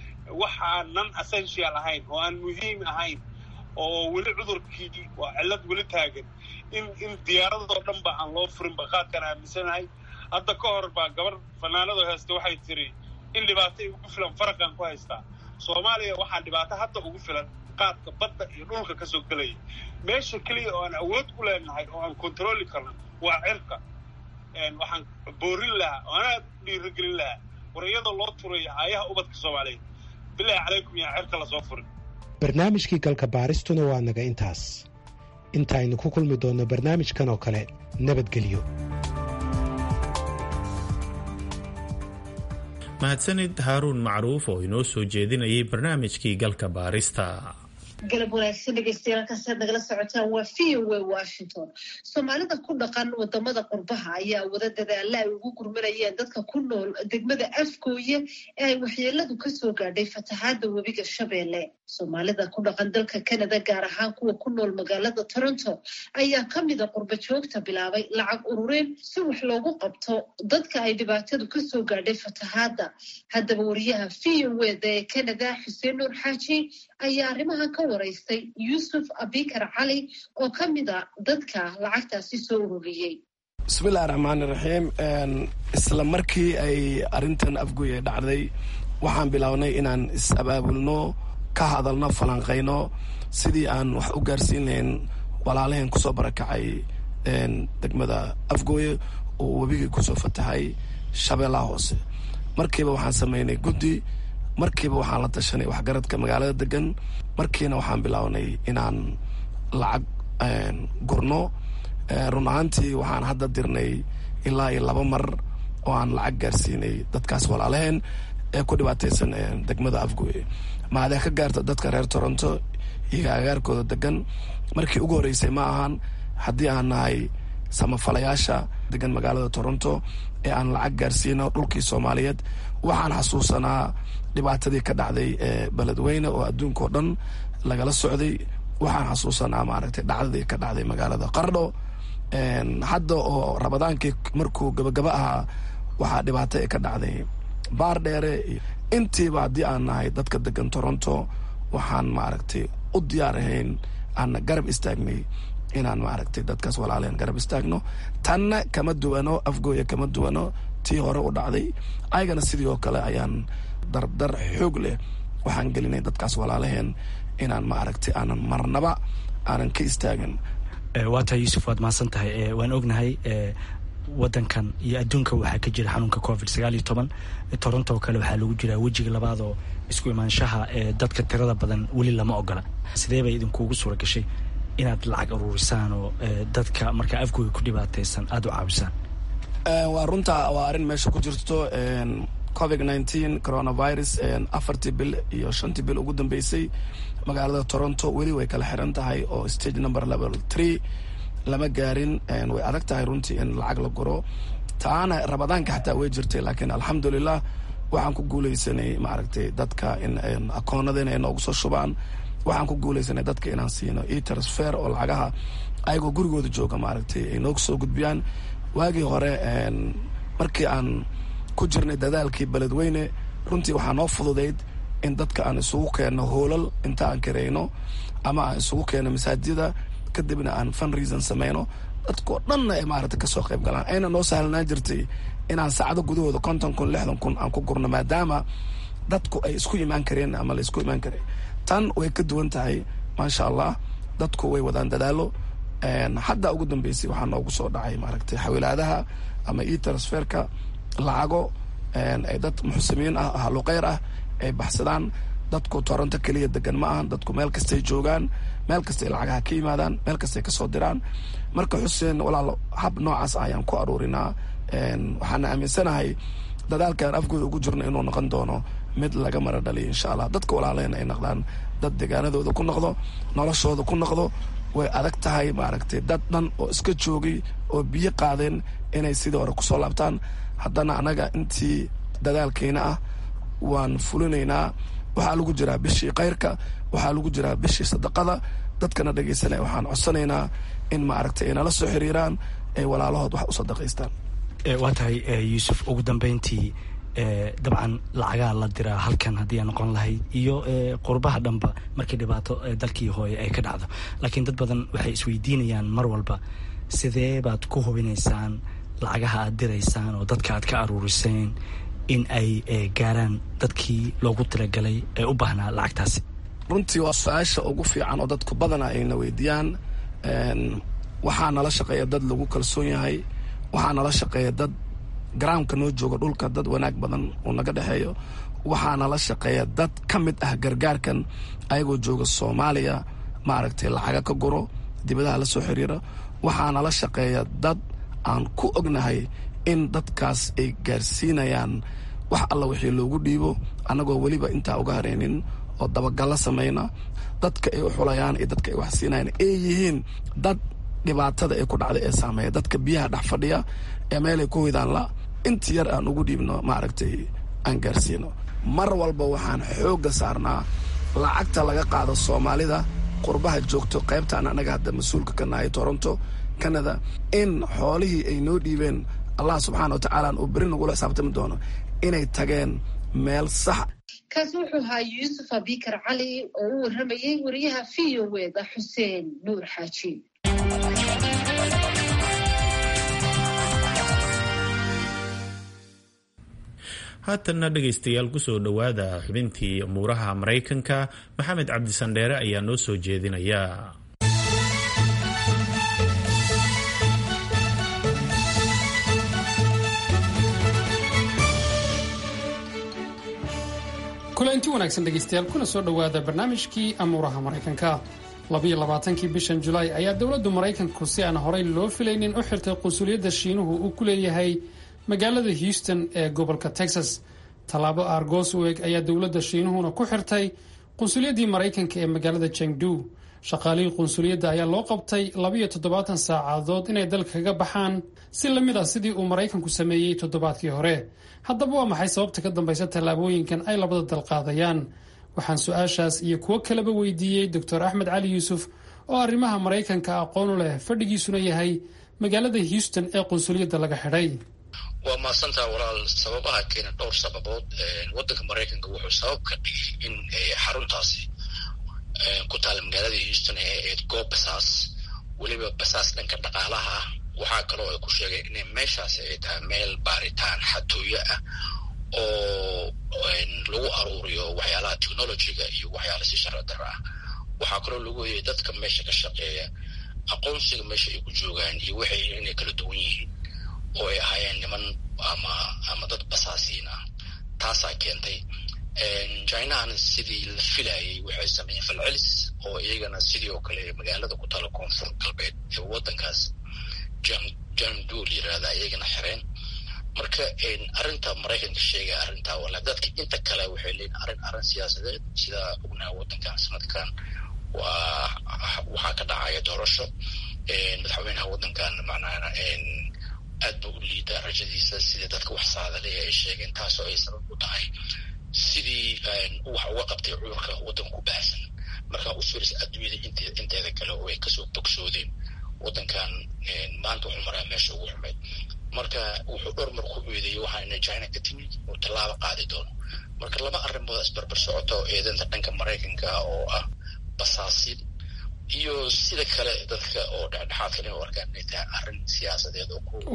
waxaan non essential ahayn oo aan muhiim ahayn oo weli cudurkii waa cillad weli taagan in in diyaaradoo dhan ba aan loo furin baqaadkaan aaminsanahay hadda ka hor baa gabar fanaanadoo haysta waxay tiri in dhibaatay ugu filan faraqan ku haystaa soomaaliya waxaa dhibaato hadda ugu filan qaadka badda iyo dhulka kasoo gelaya meesha keliya oo aan awood ku leenahay oo aan kontroli karno waa cirka waxaan boorin lahaa oo anaa dhiiragelin lahaa war iyadoo loo turaya aayaha ubadka soomaaliyeed bilaahi calaykum yaa cirka lasoo furin barnaamijkii galka baaristuna waa naga intaas intaaynu ku kulmi doonno barnaamijkan oo kale nabadgelyo mahadsanid haaruun macruuf oo inoo soo jeedinayay barnaamijkii galka baarista galab wanaagsan dhegeystayaal halkaasaad nagala socotaan waa v o a washington soomaalida ku dhaqan wadamada qurbaha ayaa wada dadaala ay ugu gurmanayeen dadka ku nool degmada afgooye ee ay waxyeeladu kasoo gaadhay fatahaada webiga shabeelle soomaalida ku dhaqan dalka canada gaar ahaan kuwa ku nool magaalada toronto ayaa kamida qurba joogta bilaabay lacag ururin si wax loogu qabto dadka ay dhibaatadu kasoo gaadhay fatahaada haddaba wariyaha v o eda ee canada xuseen nuur xaaji ayaa arrimahan ka waraystay yuusuf abikar cali oo ka mid a dadka lacagtaasi soo ururiyey bismillahi raxmaani raxiim isla markii ay arrintan afgoye dhacday waxaan bilownay inaan is-abaabulno ka hadalno falanqayno sidii aan wax u gaarsiin lahayn walaalaheen kusoo barakacay degmada afgooye oo webigii kusoo fatahay shabeellaha hoose markiiba waxaan sameynay guddi markiiba waxaan la tashanay waxgaradka magaalada degan markiina waxaan bilownay inaan lacag gurno run ahaantii waxaan hadda dirnay ilaa iyo laba mar oo aan lacag gaarsiinay dadkaas walaalaheen ee ku dhibaataysan degmada afgooye maadee ka gaarta dadka reer toronto iyo agaarkooda degan markii ugu horreysay ma ahan haddii aan nahay samafalayaasha degan magaalada toronto ee aan lacag gaarsiino dhulkii soomaaliyeed waxaan xasuusanaa dhibaatadii ka dhacday ee beledweyne oo adduunkao dhan lagala socday waxaan xasuusanaa maaragtay dhacdadii ka dhacday magaalada qardho hadda oo rabadaankii markuu gabagaba ahaa waxaa dhibaato ee ka dhacday baar dheere intiiba haddii aan nahay dadka degan toronto waxaan maaragtay u diyaar ahayn aan garab istaagnay inaan maaragtay dadkaas walaaleen garab istaagno tanna kama duwano afgooya kama duwano tii hore u dhacday ayagana sidii oo kale ayaan dardar xoog leh waxaan gelinay dadkaas walaalaheen inaan maaragtay aanan marnaba aanan ka istaagin waa tahay yuusuf waad mahadsan tahay waan ognahay wadankan iyo adduunka waxaa ka jira xanuunka covid sagaal iyo toban toronto oo kale waxaa lagu jiraa wejiga labaad oo isku imaanshaha ee dadka tirada badan weli lama ogola sidee bay idinkuugu suura gashay inaad lacag aruurisaan oo dadka markaa afgooga ku dhibaataysan aada u caawisaan waa runta waa arrin meesha ku jirto covid nineteen coronavirus afartii bil iyo shantii bil ugu dambeysay magaalada toronto weli way kala xiran tahay oo stage number level three lama gaarin way adag tahay runtii in lacag la guro taana rabadaanka xataa way jirtay laakiin alxamdulilah waxaan ku guuleysanay maaragtay dadka in akoonadeen ay noogu soo shubaan waxaan ku guuleysanay dadka inaan siino e transfer oo lacagaha ayagoo gurigooda jooga maaragtay ay noogu soo gudbiyaan waagii hore markii aan ku jirnay dadaalkii beledweyne runtii waxaa noo fududayd in dadka aan isugu keenno hoolal inta aan kareyno ama aan isugu keenno masaajida kadibna aan fun reason sameyno dadkao dhanna ay maaragtay kasoo qayb galaan ayna noo sahlanaan jirtay inaan saacado gudahooda konton kun lixdan kun aan ku gurno maadaama dadku ay isku imaan kareen ama la isku imaan kareen tan way ka duwan tahay maasha allah dadku way wadaan dadaalo hadda ugu dambeysay waxaa noogu soo dhacay maaragtay xawilaadaha ama e transferka lacago ay dad muxsimiin ah haluqeyr ah ay baxsadaan dadku toronto keliya degan ma ahan dadku meel kastay joogaan meel kastay lacagaha ka yimaadaan meel kastay kasoo diraan marka xuseen walaalo hab noocaas ayaan ku aruurinaa waxaana aaminsanahay dadaalkaan afgooda ugu jirno inuu noqon doono mid laga mara dhaliyo insha allah dadka walaaleen ay noqdaan dad degaanadooda ku noqdo noloshooda ku noqdo way adag tahay maaragtay dad dhan oo iska joogay oo biyo qaadeen inay sidii hore kusoo laabtaan haddana annaga intii dadaalkeena ah waan fulinaynaa waxaa lagu jiraa bishii kayrka waxaa lagu jiraa bishii sadaqada dadkana dhegaysanaya waxaan codsanaynaa in maaragtay ay nala soo xiriiraan ay walaalahood wax u sadaqaystaan waa tahay yuusuf ugu dambeyntii dabcan lacagaha la diraa halkan haddii aan noqon lahayd iyo qurbaha dhanba markii dhibaato dalkii hooye ay ka dhacdo laakiin dad badan waxay isweydiinayaan mar walba sidee baad ku hubinaysaan lacagaha aad diraysaan oo dadka aad ka aruuriseen in ay gaaraan dadkii loogu talagalay ee u baahnaa lacagtaasi runtii waa su-aasha ugu fiican oo dadku badana ayna weydiiyaan waxaa nala shaqeeya dad lagu kalsoon yahay waxaa nala shaqeeya dad garaamka noo jooga dhulka dad wanaag badan uu naga dhexeeyo waxaa nala shaqeeya dad ka mid ah gargaarkan ayagoo jooga soomaaliya maaragtay lacaga ka guro dibadaha la soo xiriira waxaa nala shaqeeya dad aan ku ognahay in dadkaas ay gaarsiinayaan wax alla wixii loogu dhiibo annagoo weliba intaa uga hareynin oo dabagallo samayna dadka ay u xulayaan iyo dadka ay wax siinayaan ay yihiin dad dhibaatada ay ku dhacday ee saameeya dadka biyaha dhex fadhiya ee meelay ku hoydaan la inta yar aan ugu dhiibno maaragtay aan gaarsiino mar walba waxaan xoogga saarnaa lacagta laga qaado soomaalida qurbaha joogto qaybtaan annaga hadda mas-uulka ka nahay toronto canada in xoolihii ay noo dhiibeen allah subxaana wa tacaala uu beri nagula xisaabtami doono inay tageen meel sax kaasi wuxuu ahaa yuusuf abikar cali oo u warramayay wariyaha v o weda xuseen nuur xaaji haatanna dhegaystayaal kusoo dhowaada xubintii umuuraha maraykanka maxamed cabdisandheere ayaa noo soo jeedinaya kulanti wanaagsan dhegaystayaal kuna soo dhowaada barnaamijkii amuuraha maraykanka labiyo labaatankii bishan julaay ayaa dowladdu maraykanku si aan horay loo filaynin u xirtay qunsuliyadda shiinuhu uu ku leeyahay magaalada houston ee gobolka texas tallaabo aargoos u eg ayaa dowladda shiinuhuna ku xirtay qunsuliyaddii maraykanka ee magaalada jengdu shaqaalihii qunsuliyadda ayaa loo qabtay labiyo toddobaatan saacadood inay dalka kaga baxaan si lamid ah sidii uu maraykanku sameeyey toddobaadkii hore haddaba waa maxay sababta ka dambaysa tallaabooyinkan ay labada dal qaadayaan waxaan su-aashaas iyo kuwo kaleba weydiiyey doctor axmed cali yuusuf oo arrimaha maraykanka aqoon u leh fadhigiisuna yahay magaalada houston ee qunsuliyadda laga xidhay waa mahadsantaa walaal sababaha keena dhowr sababood wadanka maraykanka wuxuu sabab ka dhigay in xaruntaasi ku taala magaalada houston ee ahayd goob basaas weliba basaas dhanka dhaqaalaha ah waxaa kaloo ay ku sheegeen inay meeshaasi ay tahay meel baaritaan xatooyo ah oo lagu aruuriyo waxyaalaha technologyga iyo waxyaala si sharci daro ah waxaa kaloo lagu hoyay dadka meesha ka shaqeeya aqoonsiga meesha ay ku joogaan iyo waxay inay kala duwan yihiin oo ay ahaayeen niman ama ama dad basaasiin ah taasaa keentay chinahana sidii la filayay waxay sameeyeen falcelis oo iyagana sidii oo kale magaalada ku taala koonfur galbeed ee wadankaas jamduul yirahda iyagana xireen marka arrinta maraykanka sheegaya arrintaa wala dadka inta kale waxay leeyihin arrin arrin siyaasadeed sida ognaha wadankan sanadkan waa waxaa ka dhacaya doorasho madaxweynaha wadankan macnaha aad ba u liidaa rajadiisa sidii dadka wax saadalaya ay sheegeen taasoo ay sabab u tahay sidii wax uga qabtay cudurka waddanka ku baahsan markaa u fiiris adduunyada inteeda kale oo ay kasoo bogsoodeen waddankan maanta wuxuu maraa meesha ugu xumayd marka wuxuu dhowr mar ku eedeeyey waxaa ina china ka timid uu tallaabo qaadi doono marka laba arrimood isbarbar socota oo eedanta dhanka maraykanka oo ah basaasin iyo sida kale dadka oo dhexdhexaadka u arkaan inay tahay arrin siyaasadeed oo ku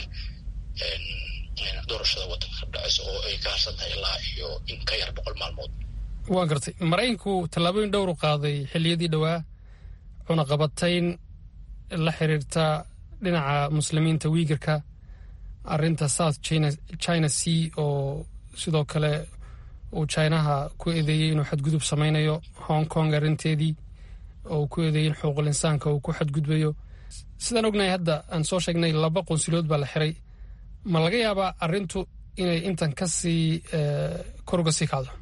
doorashada waddanka ka dhacaysa oo ay ka harsan tahay ilaa iyo in ka yar boqol maalmood waa gartay maraykanku tallaabooyin dhowr u qaaday xilliyadii dhowaa cunaqabatayn la xiriirta dhinaca muslimiinta wiigarka arinta south china sea oo sidoo kale uu chinaha ku eedeeyey inuu xadgudub samaynayo hong kong arrinteedii oo uu ku eedeeyey in xuquuqul insaanka uu ku xadgudbayo sidaan ognahay hadda aan soo sheegnay laba qunsuliyood baa la xiray ma laga yaabaa arrintu inay intan kasii kor uga sii kacdo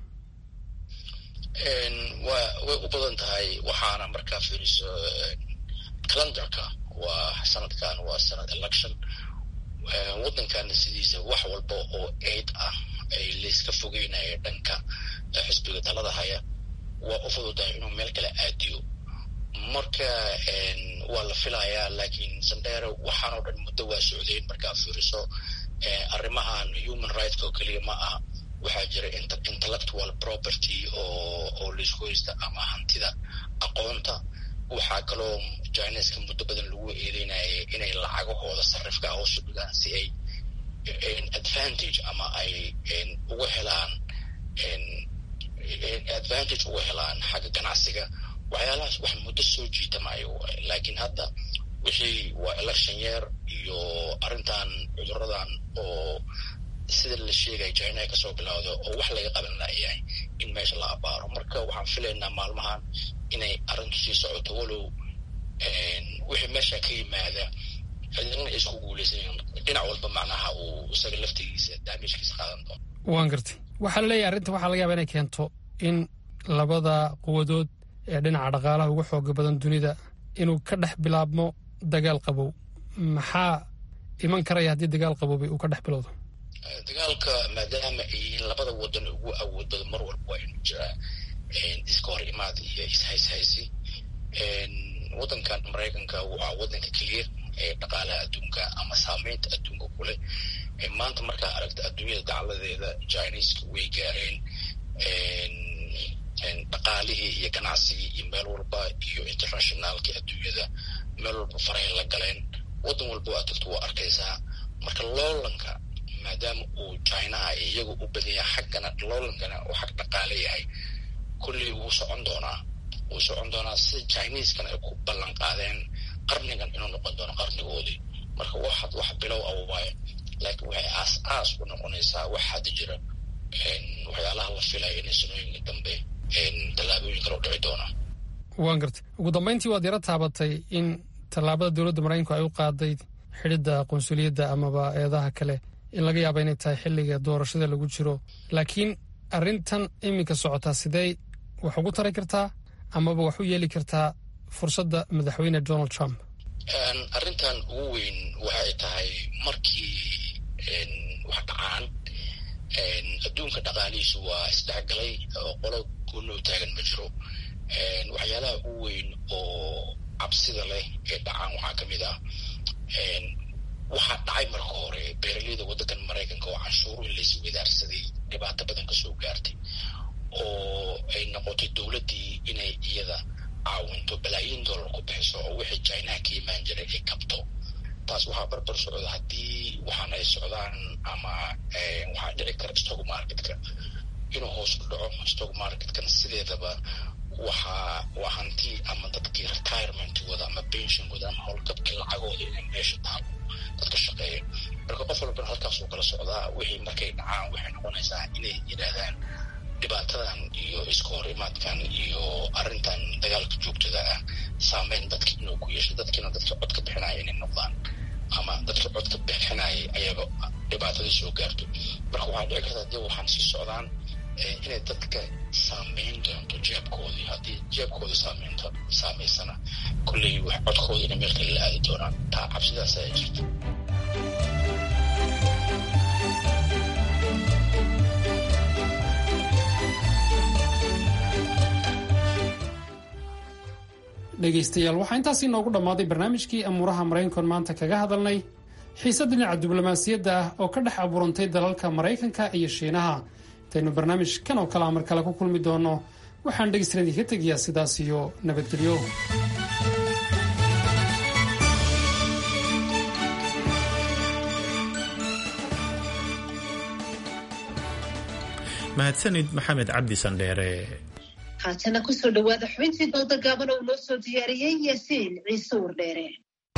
wa way u badan tahay waxaana markaa fiiriso calendarka waa sanadkan waa sanad election waddankana sidiisa wax walba oo aid ah ay layska fogeynaya dhanka xisbiga talada haya waa u fududahay inuu meel kale aadiyo marka waa la filayaa laakiin sandheere waxaanoo dhan muddo waa socdeen markaa fiiriso arrimahan human rightska oo keliya ma aha waxaa jira intellectual property oo oo laisku haysta ama hantida aqoonta waxaa kaloo chineska muddo badan lagu eedeynayay inay lacagahooda sarifka hoos u dhigaan si ay advantage ama ay uga helaan advantage uga helaan xagga ganacsiga waxyaalahaas wax muddo soo jiitamayo laakiin hadda wixii waa election year iyo arrintan cuduradan oo sida la sheegaya china kasoo bilowda oo wax laga qaban layahay in meesha la abaaro marka waxaan filaynaa maalmahan inay arrintu sii socoto walow wixii meesha ka yimaada cidina ay isku guulaysanyiin dhinac walba macnaha uu isaga laftigiisa daamijkiisa qaadan doono waan gartay waxaa la leeyahay arrinta waxaa laga yaaba inay keento in labada quwadood ee dhinaca dhaqaalaha ugu xooga badan dunida inuu ka dhex bilaabmo dagaal qabow maxaa iman karaya haddii dagaal qaboobay uu ka dhex bilowdo dagaalka maadaama ay yihiin labada wadan ugu awood badan mar walba waa inuu jiraa iska hor imaad iyo ishayshaysi wadankan maraykanka waa wadanka keliya ee dhaqaalaha adduunka ama saameynta adduunka ku leh maanta markaa aragta adduunyada dacladeeda chineska way gaareen dhaqaalihii iyo ganacsigii iyo meel walba iyo internationaalkii adduunyada meel walba farahay la galeen wadan walba waa tagto waa arkaysaa marka loolanka maadaama uu chinaha iyaga u badan yahay xaggana loolankana uu xag dhaqaale yahay kulley wuu socon doonaa wuu socon doonaa sida chineskana ay ku ballan qaadeen qarnigan inuu noqon doono qarnigoodii marka waxaad wax bilow ah waaye laakiin waxay aas aas u noqonaysaa wax hadda jira waxyaalaha la filaya inay sanooyinka dambe tallaabooyin kale u dhici doonaa waan gartay ugu dambayntii waad yaro taabatay in tallaabada dowladda maraykanku ay u qaaday xidhidda qunsuliyadda amaba eedaha kale in laga yaaba inay tahay xilliga doorashada lagu jiro laakiin arrintan iminka socotaa sidee wax ugu tari kartaa amaba wax u yeeli kartaa fursadda madaxweyne donald trump arrintan ugu weyn waxay tahay markii wax dhacaan adduunka dhaqaalihiisu waa isdhexgalay oo qolo gunoo taagan ma jiro waxyaalaha ugu weyn oo cabsida leh ee dhacaan waxaa ka mid ah waxaa dhacay marka hore beeraleyda waddankan maraykanka oo canshuuruhi laysi wadaarsaday dhibaato badan kasoo gaartay oo ay noqotay dowladdii inay iyada caawinto balaayiin dollar ku bixiso oo wixii chinaha ka imaan jiray ay kabto taas waxaa barbar socda haddii waxaan ay socdaan ama waxaa dhici kara stock marketka inuu hoos u dhaco stock marketkana sideedaba waxaa waa hanti ama dadkii retirementkooda ama pensionkooda ama howlgabkii lacagooda inay meesha taalo dadka shaqeeya marka qof walbana halkaas uu kala socdaa wixii markay dhacaan waxay noqonaysaa inay yidhaahdaan dhibaatadan iyo iska hor imaadkan iyo arrintan dagaalka joogtada ah saameyn dadki inuu ku yeesho dadkiina dadka codka bixinaya inay noqdaan ama dadka codka bixinaya ayaga dhibaatada soo gaarto marka waxaa dhici karta hadii waxaan sii socdaan inay dadka saameyn doonto jeebkoodii haddii jeebkooda saameynto saameysana kolley wax codkooda inay meel kale la aadi doonaan taa cabsidaas ayaa jirta dhegaystayaal waxaa intaas inoogu dhammaaday barnaamijkii amuuraha maraykankoon maanta kaga hadalnay xiisad dhinaca diblomaasiyadda ah oo ka dhex abuurantay dalalka maraykanka iyo shiinaha intaynu barnaamij kan oo kalea mar kale ku kulmi doono waxaan dhegaystalan idinka tegayaa sidaas iyo nabadgelyo mahadsanid maxamed cabdi sandheere haatana kusoo dhowaada xubintii dooda gaaban oo noo soo diyaariyey yaasiin ciise wardheere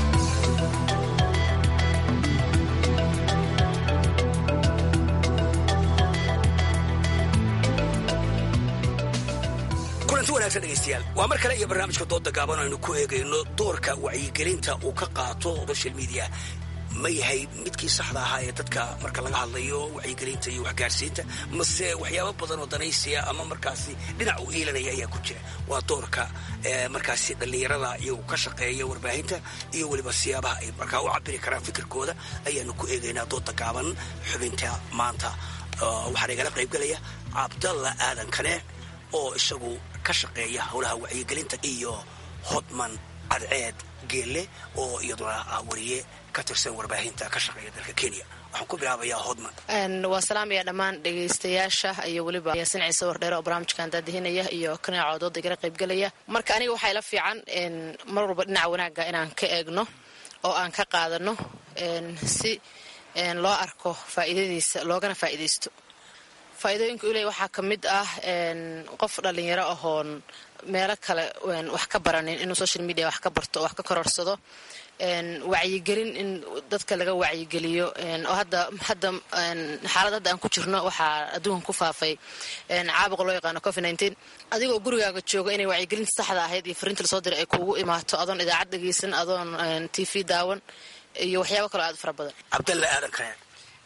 kulanti wanaagsan dhegaystayaal waa mar kale iyo barnaamijka dooda gaaban aynu ku eegayno doorka wacyigelinta uu ka qaato social media ma yahay midkii saxda ahaa ee dadka marka laga hadlayo wacyigelinta iyo waxgaarsiinta mase waxyaabo badan oo danaysiya ama markaasi dhinac u iilanaya ayaa ku jira waa doorka markaasi dhallinyarada iyagu ka shaqeeya warbaahinta iyo weliba siyaabaha ay markaa u cabiri karaan fikirkooda ayaanu ku eegaynaa dooda gaaban xubinta maanta waxaana igala qaybgelaya cabdalla aadan kane oo isagu ka shaqeeya howlaha wacyigelinta iyo hodman cadceed geelle oo iyaduna ah wariye ka tirsan warbaahinta ka shaqeeya dalka kenya waxaan ku bilaabayaa hodman waa salaamaya dhammaan dhegaystayaasha iyo weliba yaasin ciise wardheere oo barnaamijkan daadihinaya iyo kanaaco dooda igala qaybgelaya marka aniga waxaa ila fiican mar walba dhinaca wanaagga inaan ka eegno oo aan ka qaadano si loo arko faa'iidadiisa loogana faa'iidaysto faa'iidooyinka uley waxaa ka mid ah qof dhallinyaro ahoon meelo kale wax ka baranin inuu social media wax ka barto oo wax ka kororsado wacyigelin in dadka laga wacyigeliyo oo hadda hadda xaalad hadda aan ku jirno waxaa adduunkan ku faafay caabuqa loo yaqaano covid nineteen adigoo gurigaaga jooga inay wacyigelinta saxda ahayd iyo fariinta lasoo diray ay kuugu imaato adoon idaacad dhegeysan adoon t v daawan iyo waxyaabo kaloo aad u fara badan cabdalla aadan kane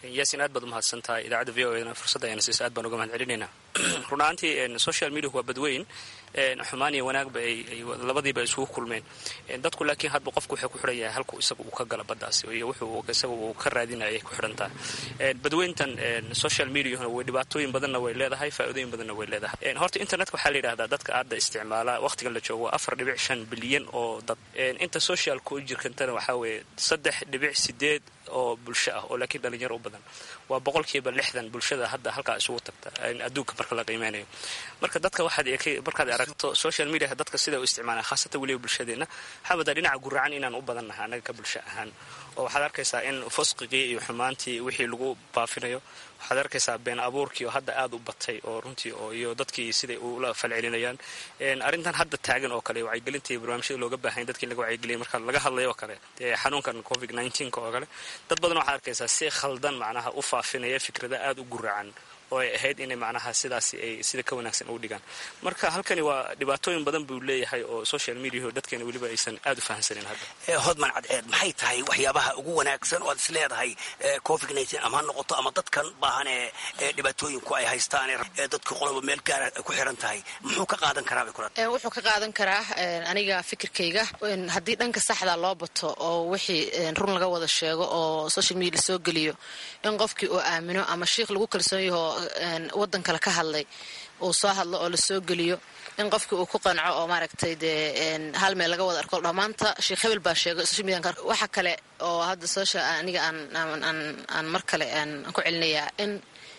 yaasin aad baad umahadsan tahay idaacadda v o e fursadda ayna siisa aad baan uga mahad celinaynaa run ahaantii social mediahu waa badweyn xumaan iyo wanaagba ay labadiiba isugu kulmeen dadku laakiin hadba qofku wuxuu ku xidhan yahay halku isaga uu ka gala baddaasi iyo wuxuu isaga uu ka raadinaya ay ku xidhan tahay badweyntan social mediahuna way dhibaatooyin badanna way leedahay faa'iidooyin badanna way leedahay horta internetka waxaa la yidhahdaa dadka aadda isticmaala waqtigan la joogo waa afar dhibic shan bilyan oo dad inta socialka u jirkantana waxaa weeye saddex dhibic sideed oo bulsho ah oo laakiin dhalinyaro u badan waa boqolkiiba lixdan bulshada hadda halkaa isugu tagta adduunka marka la qiimeynayo marka dadka waxaad markaad aragto social mediaha dadka sida u isticmaalaan khaasatan weliba bulshadeenna xabadaa dhinaca guracan inaan u badannahay annaga ka bulsho ahaan oo waxaad arkaysaa in fusqigii iyo xumaantii wixii lagu baafinayo waxaad arkaysaa been abuurkii oo hadda aad u batay oo runtii oo iyo dadkii siday ula falcelinayaan arrintan hadda taagan oo kale wacyigelintii barnaamijyada looga baahanya dadkii laga wacyigeliyay marka laga hadlayo oo kale xanuunkan covid nneteen-ka oo kale dad badan waxaad arkaysaa si khaldan macnaha u faafinaya fikrada aada u guracan oo ay ahayd inay macnaha sidaasi ay sida ka wanaagsan u dhigaan marka halkani waa dhibaatooyin badan buu leeyahay oo social mediaho dadkeena weliba aysan aada u fahamsanin hadda hodman cadceed maxay tahay waxyaabaha ugu wanaagsan oo aad is leedahay covid nneteen ama ha noqoto ama dadkan baahan ee dhibaatooyinku ay haystaan ee dadka qoloba meel gaara ay ku xiran tahay muxuu ka qaadan karaa bay kula wuxuu ka qaadan karaa aniga fikirkayga haddii dhanka saxda loo bato oo wixii run laga wada sheego oo social media lasoo geliyo in qofkii uu aamino ama shiikh lagu kalsoon yaho wadan kale ka hadlay uu soo hadlo oo lasoo geliyo in qofkii uu ku qanco oo maaragtay dee hal meel laga wada arko dhamaanta sheekh hebel baa sheegay social media waxa kale oo hadda social aniga aan aan aan mar kale aan ku celinayaa in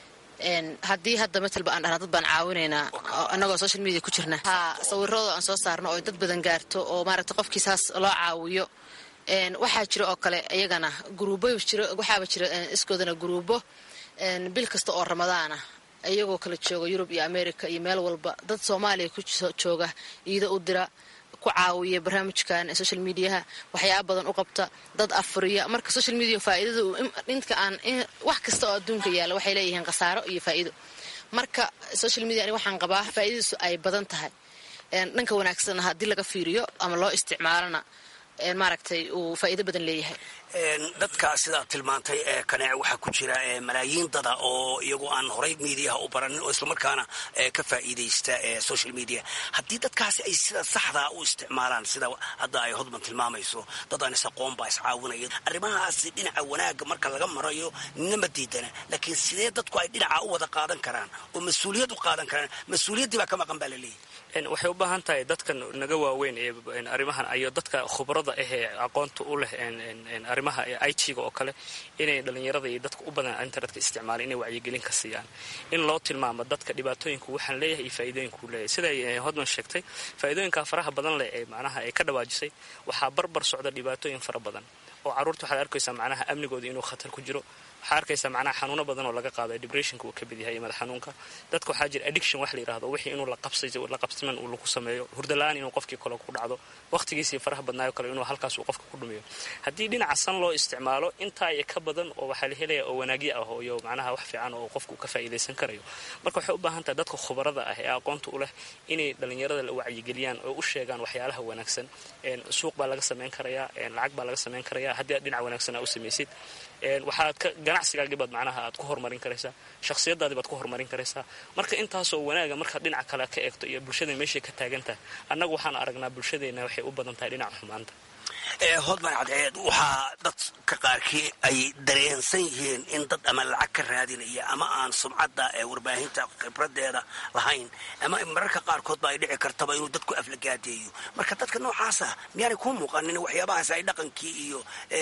haddii hadda matalba aan dhahna dad baan caawinaynaa annagoo social media ku jirna ha sawirada aan soo saarno oo dad badan gaarto oo maaragtay qofkii saas loo caawiyo waxaa jira oo kale iyagana gruubo jiro waxaaba jira iskoodana gruubo bil kasta oo ramadaana iyagoo kala jooga yurub iyo america iyo meel walba dad soomaaliya ku jooga iida u dira ku caawiya barnaamijkan social mediaha waxyaaba badan u qabta dad afuriya marka social media faa'iidada inta aan wax kasta oo adduunka yaalla waxay leeyihiin khasaaro iyo faa'iido marka social media ani waxaan qabaa faa'iidadiisu ay badan tahay dhanka wanaagsanna haddii laga fiiriyo ama loo isticmaalana maaragtay uu faa'iido badan leeyahay dadka sidaad tilmaantay ee kaneec waxaa ku jira malaayiin dada oo iyagu aan horay mediaha u baranin oo islamarkaana ka faa'iidaysta social media haddii dadkaasi ay sida saxdaa u isticmaalaan sida hadda ay hodman tilmaamayso dad aan is-aqoon baa iscaawinaya arrimahaasi dhinaca wanaagga marka laga marayo ninama diidana laakiin sidee dadku ay dhinaca u wada qaadan karaan oo mas-uuliyad u qaadan karaan mas-uuliyaddii baa ka maqan baa la leeyahy waxay u baahan tahay dadkan naga waaweyn ee arrimahan iyo dadka khubrada ah ee aqoonta u leh arrimaha i t-ga oo kale inay dhalinyarada iyo dadka u badan internetka isticmaalaan inay wacyigelin ka siiyaan in loo tilmaamo dadka dhibaatooyinku waxaan leeyahay iyo faa'iidooyinkuu leeyahay siday hodman sheegtay faa'iidooyinka faraha badan leh ee macnaha ay ka dhawaajisay waxaa barbar socda dhibaatooyin fara badan oo carruurta waxaad arkaysaa macnaha amnigooda inuu khatar ku jiro waxaa arkaysaa macnaha xanuuno badan oo laga qaado depressionka uu ka mid yahay madax xanuunka dadka waxaa jira addiction wax la yidhahdo wixii inuu la qabsiman uu lagu sameeyo hurdala-aan inuu qofkii kale ku dhacdo waqtigiisii faraha badnaayo kale inuu halkaas uu qofka ku dhumiyo haddii dhinaca san loo isticmaalo intaa iyo ka badan oo waxaa la helaya oo wanaagyo ah iyo macnaha wax fiican oo qofku ka faa'iidaysan karayo marka waxay u baahan tahay dadka khubarada ah ee aqoonta u leh inay dhalinyarada la wacyigeliyaan oo u sheegaan waxyaalaha wanaagsan suuq baa laga samayn karayaa lacag baa laga samayn karayaa haddii aad dhinac wanaagsan aa u samaysid waxaad ka ganacsigaagii baad macnaha aad ku horumarin karaysaa shakhsiyadaadii baad ku horumarin karaysaa marka intaasoo wanaaga markaad dhinaca kale ka eegto iyo bulshada meeshay ka taagan tahay annagu waxaan aragnaa bulshadeena waxay u badan tahay dhinaca xumaanta hodman cadceed waxaa dadka qaarkii ay dareensan yihiin in dad ama lacag ka raadinaya ama aan sumcadda ee warbaahinta khibradeeda lahayn ama mararka qaarkoodba ay dhici kartaba inuu dadku aflagaadeeyo marka dadka noocaasa miyaanay kuu muuqanin waxyaabahaas ay dhaqankii iyo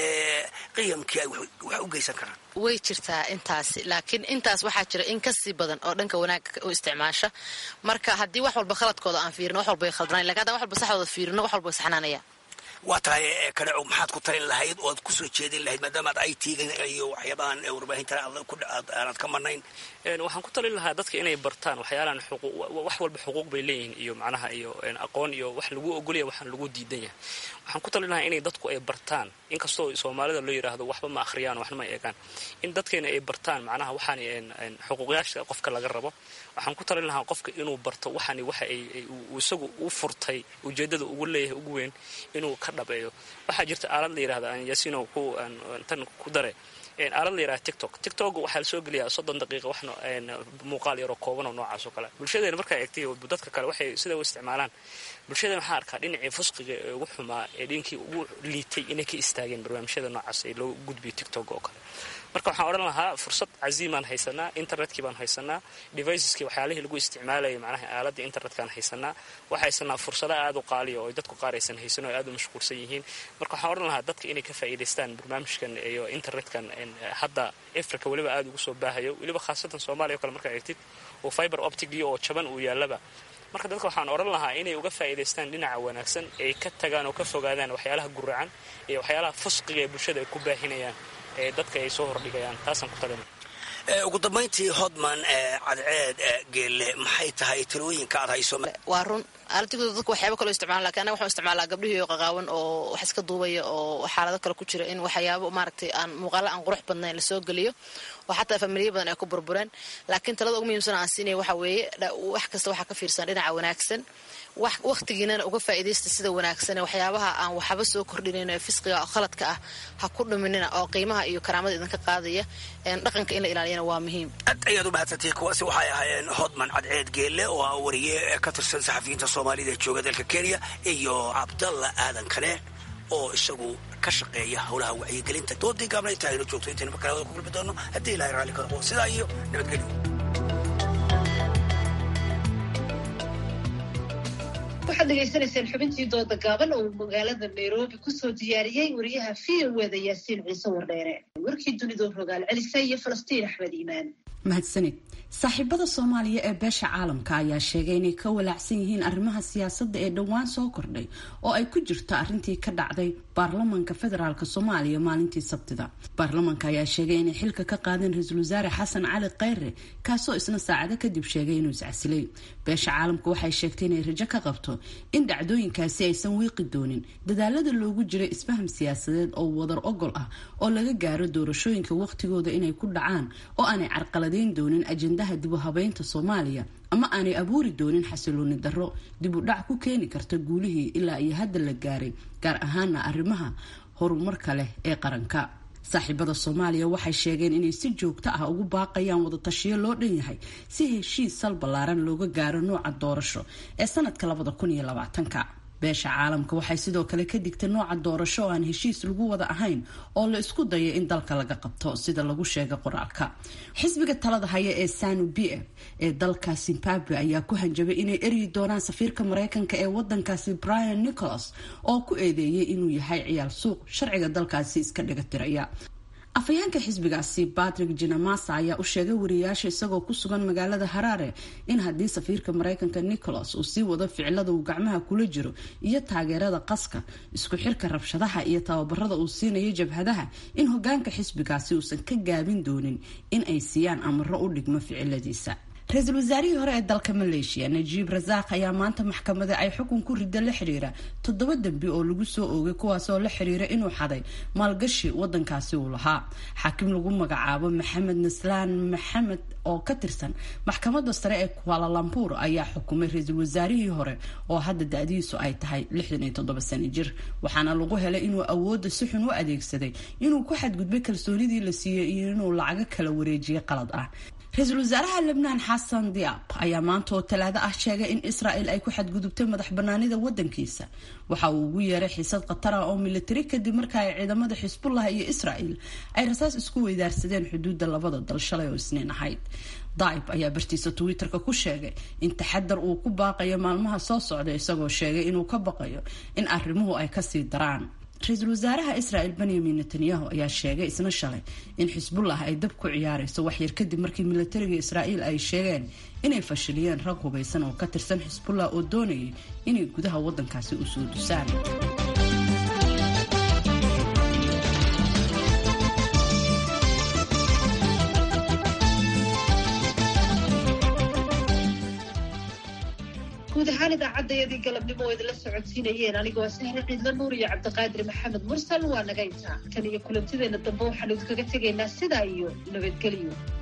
qiyamkii ay wax u geysan karaan way jirtaa intaasi laakiin intaas waxaa jira in kasii badan oo dhanka wanaagga u isticmaasha marka haddii wax walba khaladkooda aan fiirino wax walba way khaldanayn lakin haddaan wax walba saxdooda fiirino wax walba way saxnaanayaan waa tahay kaneco maxaad ku talin lahayd oo aad kusoo jeedin lahayd maadaama aad i t-ga iyo waxyaabahan warbaahinta aanad ka marnayn waxaan ku talin lahaa dadka inay bartaan waxyaalahan wax walba xuquuq bay leeyihiin iyo macnaha iyo aqoon iyo wax lagu ogolaya waxaan lagu diidan yahay waxaan ku talin lahaa inay dadku ay bartaan inkastoo soomaalida loo yidhaahdo waxba ma akhriyaan waxna ma eegaan in dadkeena ay bartaan macnaha waxaan xuquuqyaasha qofka laga rabo waxaan ku talin lahaa qofka inuu barto waxani waxa ay isagu u furtay ujeedada ugu leeyahay ugu weyn inuu ka dhabeeyo waxaa jirta aalad la yidhahda aan yasino ku tan ku dare aalad la yaraha tiktok tiktok waxaa la soo geliyaa soddon daqiiqa wax muuqaal yaroo kooban oo noocaas oo kale bulshadeena markaa eegtay dadka kale waxay sida u isticmaalaan bulshadeen waxaa arkaa dhinacii fusqiga ee ugu xumaa ee dhinkii ugu liitay inay ka istaageen barnaamijyada noocaas ee loo gudbiyo tiktok oo kale marka waxaan odhan lahaa fursad caziimaan haysanaa internetkii baan haysanaa deviceskii waxyaalihii lagu isticmaalayay macnaha aaladda internetkaan haysanaa waxaa haysanaa fursada aada u qaaliya oo dadku qaar aysan haysan oo aada u mashquulsan yihiin marka waxaan odhan lahaa dadka inay ka faa'iidaystaan barnaamijkan iyo internetkan hadda africa weliba aada ugu soo baahayo weliba khaasatan soomaaliya o kale markaa eegtid oo fiber optigii oo jaban uu yaallaba marka dadka waxaan odhan lahaa inay uga faa'iidaystaan dhinaca wanaagsan ay ka tagaan oo ka fogaadaan waxyaalaha guracan iyo waxyaalaha fusqiga ee bulshada ay ku baahinayaan ee dadka ay soo hordhigayaan taasaan ku talina ugu dambayntii hodman cadceed geelle maxay tahay talooyinka aad hayso waa run aalatigoda dadku waxyaaba kaloo isticmaala lakin anaga waxaan isticmaalaa gabdhihii oo qaqaawan oo wax iska duubaya oo xaalado kale ku jira in waxyaabo maaragtay aan muuqaalo aan qurux badnayn lasoo geliyo oo xataa familiya badan ay ku burbureen laakiin talada ugu muhiimsan aan siinaya waxa weeye wax kasta waxaa ka fiirsan dhinaca wanaagsan wakhtigiinana uga faa'iidaysta sida wanaagsan waxyaabaha aan waxba soo kordhinayn ee fisqiga oo khaladka ah ha ku dhuminina oo qiimaha iyo karaamada idinka qaadaya dhaqanka in la ilaaliyana waa muhiim aad ayaad u mahadsantihiin kuwaasi waxay ahaayeen hodman cadceed geelle oo ah wariye ka tirsan saxafiyiinta soomaalida ee jooga dalka kenya iyo cabdalla aadan kane oo isagu ka shaqeeya howlaha wacyigelinta doodii gaabna inta aynu joogto intaynu markale wada ku kulmi doono haddii ilahay raalli ka noqo sidaa iyo nabadgelyo waxaad dhegaysanayseen xubintii dooda gaaban oo uu magaalada nairobi kusoo diyaariyey wariyaha v o eda yaasiin ciise wardheere warkii dunidoo rogaal celisa iyo falastiin axmed iimaan mahadsanid saaxiibada soomaaliya ee beesha caalamka ayaa sheegay inay ka walaacsan yihiin arrimaha siyaasadda ee dhowaan soo kordhay oo ay ku jirto arrintii ka dhacday baarlamanka federaalk soomaaliya maalintii sabtida baarlamanka ayaa sheegay inay xilka ka qaadeen ra-iisul wasaare xasan cali kheyre kaasoo isna saacado kadib sheegay inuu iscasilay beesha caalamka waxay sheegtay inay rajo ka qabto in dhacdooyinkaasi aysan wiiqi doonin dadaalada loogu jiray isfaham siyaasadeed oo wadar ogol ah oo laga gaaro doorashooyinka waqtigooda inay ku dhacaan oo aanay carqaladeyn doonin ajendaha dib u habeynta soomaaliya ama aanay abuuri doonin xasilooni darro dib u dhac ku keeni karta guulihii ilaa iyo hadda la gaaray gaar ahaana arrimaha horumarka leh ee qaranka saaxiibada soomaaliya waxay sheegeen inay si joogto ah ugu baaqayaan wadatashiyo loo dhan yahay si heshiis sal ballaaran looga gaaro nooca doorasho ee sanadka labada kun iyo labaatanka beesha caalamka waxay sidoo kale ka digtay nooca doorasho oo aan heshiis lagu wada ahayn oo la isku dayo in dalka laga qabto sida lagu sheegay qoraalka xisbiga talada haya ee sanu b f ee dalka zimbabwe ayaa ku hanjabay inay eryi doonaan safiirka mareykanka ee wadankaasi brian nicholas oo ku eedeeyay inuu yahay ciyaal suuq sharciga dalkaasi iska dhigatiraya afhayeenka xisbigaasi patrick jinamasa ayaa u sheegay wariyayaasha isagoo ku sugan magaalada haraare in haddii safiirka mareykanka nicholas uu sii wado ficilada uu gacmaha kula jiro iyo taageerada qaska isku xirka rabshadaha iyo tababarada uu siinayo jabhadaha in hogaanka xisbigaasi uusan ka gaabin doonin in ay siiyaan amaro u dhigmo ficiladiisa ra-iisul wasaarihii hore ee dalka maleeshiya najiib rasaaq ayaa maanta maxkamada ay xukun ku rida la xiriira toddoba dembi oo lagu soo oogay kuwaasoo la xiriira inuu xaday maalgashi wadankaasi uu lahaa xaakim lagu magacaabo maxamed naslaan maxamed oo ka tirsan maxkamada sare ee kualalambuur ayaa xukumay ra-iisul wasaarihii hore oo hadda da-diisu ay tahay lixdan iyo toddoba sano jir waxaana lagu helay inuu awoodda si xun u adeegsaday inuu ku xadgudbay kalsoonidii la siiyey iyo inuu lacago kala wareejiyay qalad ah ra-iisul wasaaraha lebnaan xasan diab ayaa maanta oo talaado ah sheegay in israel ay ku xadgudubtay madax banaanida wadankiisa waxa uu ugu yeeray xiisad khatar ah oo militari kadib marka ay ciidamada xisbullah iyo israel ay rasaas isku weydaarsadeen xuduudda labada dal shalay oo isniin ahayd daib ayaa bartiisa twitter-ka ku sheegay in taxadar uu ku baaqayo maalmaha soo socda isagoo sheegay inuu ka baqayo in arrimuhu ay kasii daraan ra-iisul wasaaraha israel benyamin netanyahu ayaa sheegay isna shalay in xisbullah ay dab ku ciyaarayso waxyar kadib markii militariga israa'iil ay sheegeen inay fashiliyeen rag hubaysan oo ka tirsan xisbullah oo doonayay inay gudaha wadankaasi u soo dusaan guud ahaan idaacadayadii galabnimo oo idinla socodsiinayeen anigoo sahre ciidla nuur iyo cabdiqaadir maxamed mursal waa naga intaa kan iyo kulantideena dambe waxaanu idinkaga tegaynaa sidaa iyo nabadgelyo